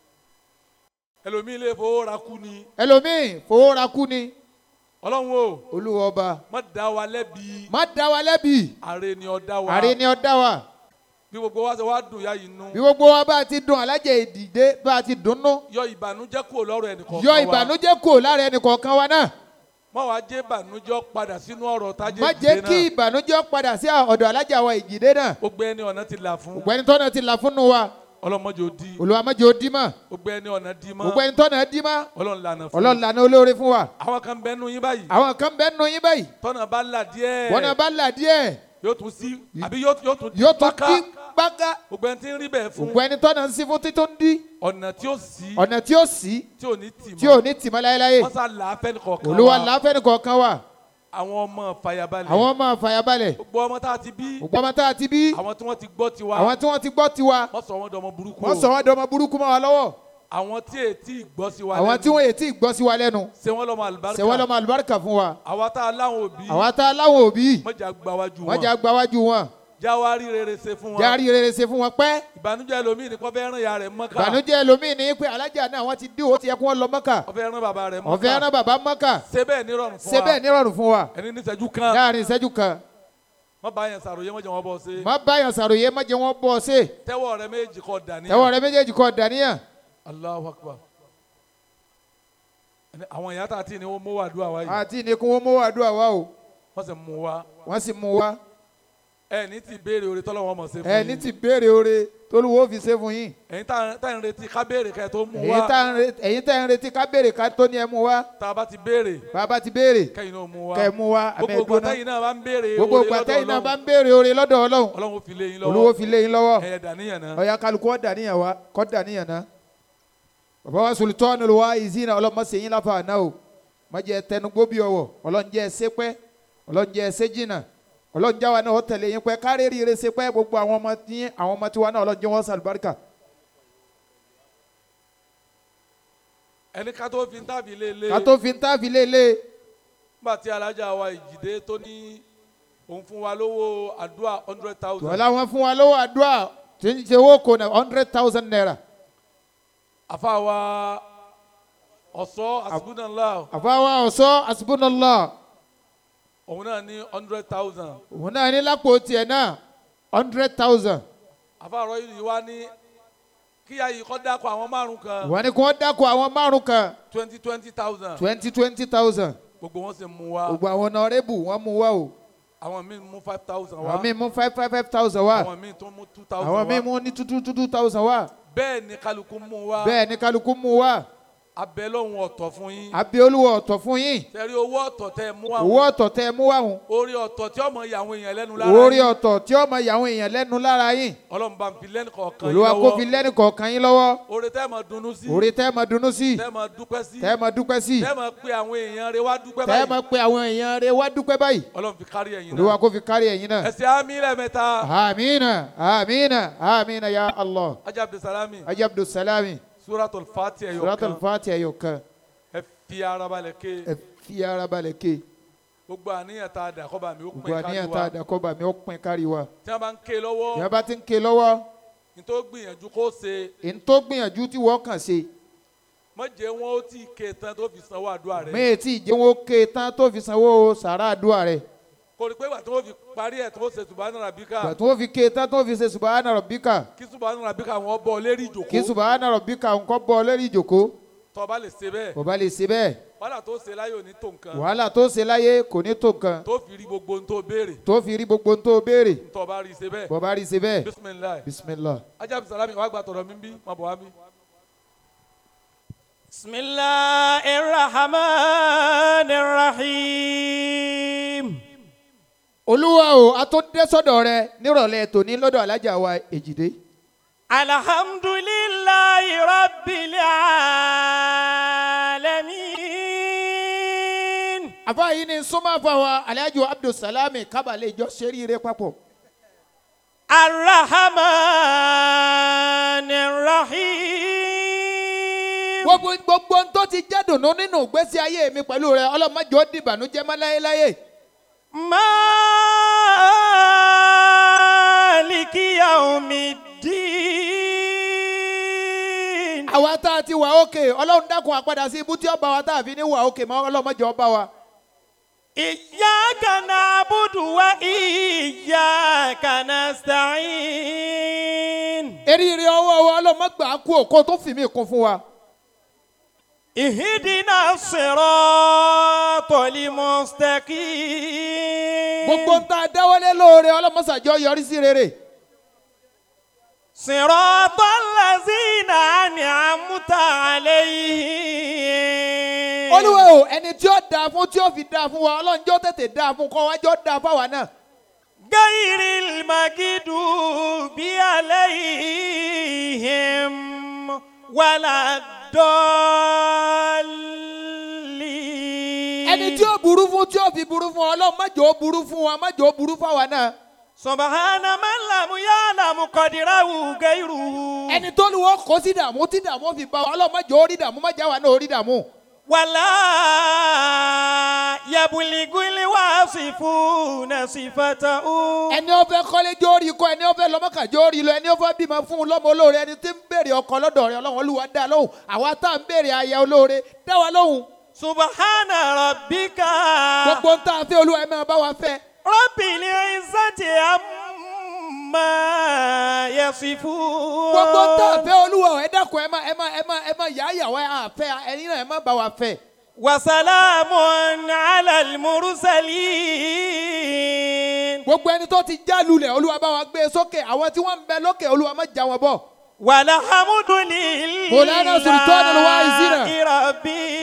ẹlòmíì lè fowó ra kú ni ẹlòmíì fowó ra kú ni ọlọ́run o olúwa ọba má dá wa lẹ́bi má dá wa lẹ́bi ààrẹ ni ọ dá wa àrí ni ọ dá wa bí gbogbo wa ṣe wá dùn ya yìí nú bí gbogbo wa bá ti dùn alájẹ ìdìde bá ti dùnnú yọ ìbànújẹ́ kúrò lọ́rọ̀ ẹnìkan yọ ìbànújẹ́ kò lára ẹnì kọ̀ọ̀kan wa náà má wàá jẹ́ ìbànújẹ́ padà sínú ọ̀rọ̀ tájé má jẹ́ kí ìbànújẹ́ padà sí ọ̀dọ̀ alájà wa ìjìdé náà gbogbo ẹni ọ̀nà ti là fún gbogbo ẹni tọ́nà ti là fúnnu wa ọlọ́mọdé ò di olúwa má jẹ́ ó dí mọ́ gbogbo ẹni ọ̀nà di mọ́ gbogbo ẹni tọ́nà dí mọ́ ọlọ́run lànà fún ọlọ́run lànà olóore fún wa àwọn kan bẹ́ẹ̀ nù yín báyìí àwọn kan bẹ́ẹ̀ nù yín báyìí tọ́nà bá là díẹ̀ wọn náà bá là díẹ̀ yóò tún sí àbí yóò yóò tún yóò tún páká. dí gbága gbogbo ẹni tí ń rí bẹ́ẹ̀ fún gbogbo ẹni tọ́nà ń sí fún títún dí ọ̀nà tí ó sí ọ̀nà tí ó sí tí ò ní tì tí mọ́ ò ní tì mọ́ láéláé wọ́n sá là á fẹ́ nìkọ̀ọ̀kan olúwa wa. làáfẹ́ nìkan kan wà àwọn ọmọ fàyàbalẹ̀ àwọn ọmọ àfàyàbalẹ̀ gbogbo ọmọ tá a ti bí gbogbo ọmọ tá a ti bí àwọn tí wọ́n ti gbọ́ tiwa àwọn tí wọ́n ti gbọ́ tiwa wọ́n sọ wọ́n dọmọ burúkú wọ́n sọ wọ́n dọmọ burúkú mọ́ wa lọ́wọ́ àwọn tí ètí gbọ́ sí wa àwọn lẹ́nu, tí wọ́n yẹ tí gbọ́ sí wa lẹ́nu ṣe wọ́n lọ́mọ àlùbáríkà ṣe wọ́n lọ́mọ àlùbáríkà fún wa àwa tá a láwọn òbí àwa tá a láwọn òbí mọ̀jà gbáwájú wọ́n jà wọn gbáwájú wọn jáwárí rere ṣe fún wọn járí rere ṣe fún wọn pẹ́ ìbànújẹ́ lomi ní kọ́ fẹ́ ràn ya rẹ̀ mọ́ká ìbànújẹ́ lomi ní pé alájà náà wọ́n ti dí owó ti yẹ kí wọ́n lọ mọ́kà ó fẹ́ ràn bàbá rẹ̀ mọ́ká ọ̀fẹ́ rán bàbá mọ́kà ṣe bẹ́ẹ̀ nírọ̀rùn fún ṣe wa bẹ́ẹ̀ nírọ̀rùn fún wa ẹni ní ìṣẹ́jú kan láàrin ìṣẹ́jú kan wọ́n bá yẹn sàròyé wọ́n jẹ́ wọ́n bọ́ ṣe má báyọ̀ sàròyé má jẹ́ wọ́n bọ́ ọ ṣe tẹ́wọ́ rẹ méjì kọ́ dání tẹ́wọ́ rẹ méjèèjì kọ́ dàníyàn Allahu Akbar Ẹni àwọn ìyá tá a ti ní wọ́n mú wàdúrà wáyé àti ní kí wọ́n mú àdúrà wa o wọ́n sì mú wa wọ́n sì mú wa ẹ ní ti béèrè orí tọ́lọ́ wọn mọ̀ ṣe fún ẹ ní ti béèrè oore tólúwo fi ṣe fún yín ẹ̀yin tá tá ń retí ká béèrè ká ẹ tó mú èyí wa tá ń re- ẹ̀yin tá ń retí ká béèrè ká tó ní ẹ mú wa tá a bá ti béèrè bàbá ti béèrè kẹ́yìn náà mú wa kẹ́ ẹ mú wa àmì gbogbo ẹ̀gbọ́n náà gbàtẹ́yìn náà bá ń béèrè gbogbo oore gbàtẹ́yìn náà lọ́dọ̀ bá ń béèrè oore lọ́dọ̀ ọlọ́run Ọlọ́run Ọlọ́run fi lé yín lọ́wọ́ olúwo fi lé yín lọ́wọ́ ẹ̀yẹ dàníyàn náà ọ̀ya kálukú ọ̀ dàníyàn wa kọ́ dàníyàn náà bàbá wa sultan olùwà ìzínà ọlọ́mọ sèyìn láfa àná o má jẹ́ tẹnugbó bí ọwọ́ ọlọ́njẹ́ ẹsẹ́ pẹ́ ọlọ́njẹ́ ẹsẹ́ jìnnà ọlọ́njẹ́ wa náà ó tẹ̀lé yín pẹ́ kárí rí ire ṣe pẹ́ gbogbo àwọn ọmọ tí àwọn ọmọ tiwa náà ọlọ́njẹ́ wọn sàlùbáríkà ẹni ká tó fi ń tàbí lé lé ká tó fi ń tàbí lélẹ̀ nígbà tí alájà wa ìjìdé tó ní òun fún wa lówó àdúrà hundred thousand tọ́lá wọn fún wa lówó àdúrà tí ń ṣe owó kò náà hundred thousand naira àfa wa ọ̀sọ́ àsìbúnàlá àfáwá ọ̀sọ́ àsìbúnàlá òun náà ní hundred thousand òun náà ní lápò tiẹ̀ náà hundred thousand àfa àrọ́ yìí wá ní kíyà yìí kọ́ dákọ̀ àwọn márùn kan wọ́n ní kí wọ́n dákọ̀ àwọn márùn kan twenty twenty thousand twenty twenty thousand gbogbo wọn sì mú wa gbogbo àwọn ọ̀nàrẹ́bù wọ́n mú wá o àwọn míì mú five thousand wa àwọn míì mú five five five thousand wá àwọn míì tó mú two thousand àwọn míì wa mú ní two two two thousand wá bẹ́ẹ̀ ni kálukú mú wa bẹ́ẹ̀ ni kálukú mú wá abẹ́ lọ́hùn ọ̀tọ̀ fún yín àbí olúwo ọ̀tọ̀ fún yín tẹ̀rí owó ọ̀tọ̀ tẹ́ ẹ mú wa owó ọ̀tọ̀ tẹ́ ẹ mú wá hùn orí ọ̀tọ̀ tí ọmọ ìyàwó èèyàn lẹ́nu lára orí yín. ọ̀tọ̀ tí ó máa yà àwọn èèyàn lẹ́nu lára yín ọlọ́run bá ń fi lẹ́nu kọ̀ọ̀kan yín olúwa kó fi lọ́wọ́ lẹ́nu kọ̀ọ̀kan yín lọ́wọ́ oore tẹ́ ẹ máa dunnú sí orí tẹ́ ẹ máa dunnú sí tẹ́ ẹ máa dúpẹ́ sí tẹ́ ẹ máa dúpẹ́ sí tẹ́ ẹ máa pe àwọn èèyàn rẹ wá dúpẹ́ tẹ́ ẹ báyìí máa pe àwọn èèyàn rẹ wá dúpẹ́ báyìí ọlọ́run fi kárí ẹ̀yin olúwa náà kó fi kárí ẹ̀yin náà ẹ̀sìn àmì lẹ́ẹ̀mẹ́ta amiina amiina amiina ya allah ajá abdulsalami ajá abdulsalami suratul fati ẹ̀yọ̀ suratul kan fati ẹ̀yọ̀ kan ẹ fi ara balẹ̀ ké ẹ fi ara balẹ̀ ké gbogbo àníyàn tá a dà kọ́ bá mi ó gbogbo pín kárí àníyàn tá a wa dà kọ́ bá mi ó pin kárí wa tí wọ́n bá ń ké lọ́wọ́ ìyá bá ti ń ké lọ́wọ́ ní tó gbìyànjú kó ṣe èyí tó gbìyànjú tí wọ́n kàn ṣe mọ̀jẹ̀ wọn ó tí ì ké tán tó fi sanwó àdúrà rẹ̀ méè tí ìjẹ́ wọn ó ké tán tó fi sanwó sàrà àdúrà rẹ̀ kò rí pé wà tí wọ́n fi parí ẹ̀ tó ṣe subahana rabika gbà tó fi ké tán tó fi ṣe subahana rabbika kí subahana rabika wọn bọ̀ lérí ìjòkó kí subahana rabbika nǹkan bọ́ lórí ìjòkó tó bá lè ṣe bẹ́ẹ̀ kò bá lè ṣe bẹ́ẹ̀ wàhálà tó ṣe láyé òní tó nǹkan wàhálà tó ṣe láyé kò ní tó nǹkan tó fi rí gbogbo ohun tó béèrè tó fi rí gbogbo ohun tó béèrè tó bá rí ṣe bẹ́ẹ̀ bọ́ bá rí ṣe bẹ́ẹ̀ bisimilayi bisimilah. ajabu salami wàá gba tọ̀dọ̀ mi bí má bọ̀ wá bí. بسم الله الرحمن الرحيم olúwa o a tó dé sọ́dọ̀ rẹ nírọ̀lẹ́ tòní lọ́dọ̀ alájà wa èjìdé. الحمد لله رب العالمين àfa yìí ni súnmọ́ àfàwà alájò abdulsalami kábàlẹ̀ ìjọ ṣeríire papọ̀. الرحمن الرحيم gbogbo gbogbo ohun tó ti jẹ́ dùnú nínú ìgbésí ayé mi pẹ̀lú rẹ ọlọ́mọdé ó dìbànújẹ́ mọ́ láyéláyé. مالك يوم الدين àwa tá a ti wà òkè ọlọ́run dákun àpadà sí ibú tí ó bá wa tá a fi ní wà òkè mọ́ ọlọ́mọdé ó bá wa. إياك نعبد وإياك نستعين eríire ọwọ́ wa ọlọ́mọgbà kú òkó tó fi mí kún fún wa. اهدنا الصراط المستقيم gbogbo ń ta dáwọ́lé lóore ọlọ́mọsàjọ́ yọrí sí rere. صراط الذين أنعمت عليهم olúwa o ẹni tí ó dáa fún tí ó fi dáa fún wa ọlọ́run jọ́ tètè dáa fún kọ́ wájọ́ dáa fáwa náà. غير المغضوب عليهم ولا الضالين ẹni tí ó burú fún tí ó fi burú fún ọlọ́run má jẹ́ ó burú fún wa má jẹ́ ó burú fáwa náà. سبحان من لم يعلم قدره غيره ẹni tó lu wọn kó sí dààmú tí dààmú fi bá wa ọlọ́run má jẹ́ ó rí dààmú má jẹ́ àwa náà ó rí dààmú. ولا يبلغ الواصفون صفته ẹni ó fẹ́ kọ́lé jó rí kọ́ ẹni ó fẹ́ lọ́mọ́kà jó rí lọ ẹni ó fẹ́ bímọ fún un lọ́mọ olóore ẹni tí ń béèrè ọkọ lọ́dọ̀ rẹ̀ ọlọ́run olúwa dá lóhùn àwa tá à ń béèrè aya olóore dá wa lóhùn. سبحان ربك gbogbo ń tá a fẹ́ olúwa ẹ máa bá wa fẹ́. رب العزة عما يصفون gbogbo ń tá a fẹ́ olúwa ẹ dákun ẹ má ẹ má ẹ má ẹ má yà á yà wá ẹ fẹ́ ẹni náà ẹ má bá wa fẹ́. وسلام على المرسلين gbogbo ẹni tó ti já lulẹ̀ olúwa bá wa gbé e sókè àwọn tí wọ́n ń bẹ lókè olúwa má já wọn bọ̀. والحمد لله مولانا سلطان الواعظين. رب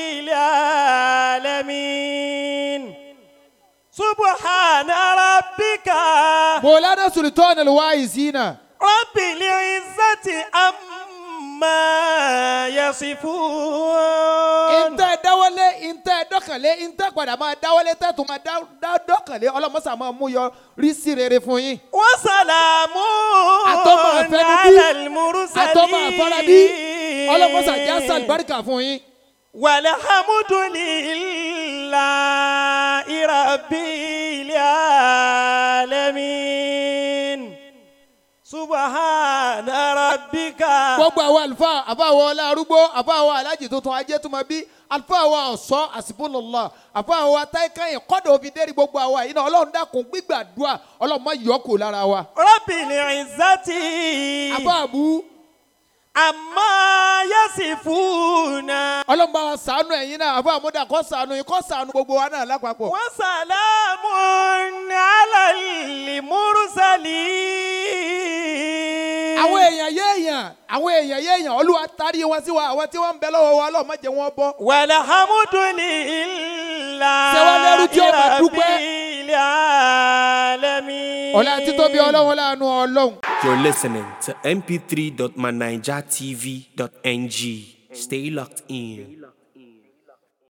العالمين سبحان ربك mọ̀lánà sultan alwaizina رب العزة عما يصفون ntẹ dáwọlé ntẹ dọkànlé ntẹ padà máa dáwọlé tẹ tó máa dá- dá dọkànlé ọlọmọsà máa mú yọ rí sí rere fún yín. وسلام Àtọ́mọ̀ àfẹnubí, على المرسلين àtọ́mọ̀ àfarabí ọlọmọsà já sàlùbáríkà fún yín. والحمد لله رب العالمين سبحان ربك gbogbo àwọn àlùfáà àfáàwọ̀ ọlárúgbó àfáàwọ̀ alájì tuntun ajé tó máa bí àlùfáàwọ̀ ọ̀sọ́ àsìbólọ́lá àfáàwọ̀ atáìkàyìn kọ́dọ̀ òfin dẹ́rì gbogbo àwa yìí náà ọlọ́run dákun gbígbàdúrà ọlọ́run má yọ kù lára wa. رب العزة àfáàbù عما يصفون ọlọ́run bá wa sànú ẹ̀yin náà àfáàmúdà kó sànú yín kó sànú gbogbo wa náà lápapọ̀. وسلام على المرسلين àwọn èèyàn yéèyàn àwọn èèyàn yéèyàn olúwa tarí wọn sí wa àwọn tí wọ́n ń bẹ lọ́wọ́ wa ọlọ́run má jẹ́ wọn bọ́. والحمد لله Ṣé wá lẹ́rú tí ó máa رب dúpẹ́? العالمين ọ̀la títóbi ọlọ́run láàánú ọlọ́run. You're listening to mp3.manijatv.ng. Stay locked in.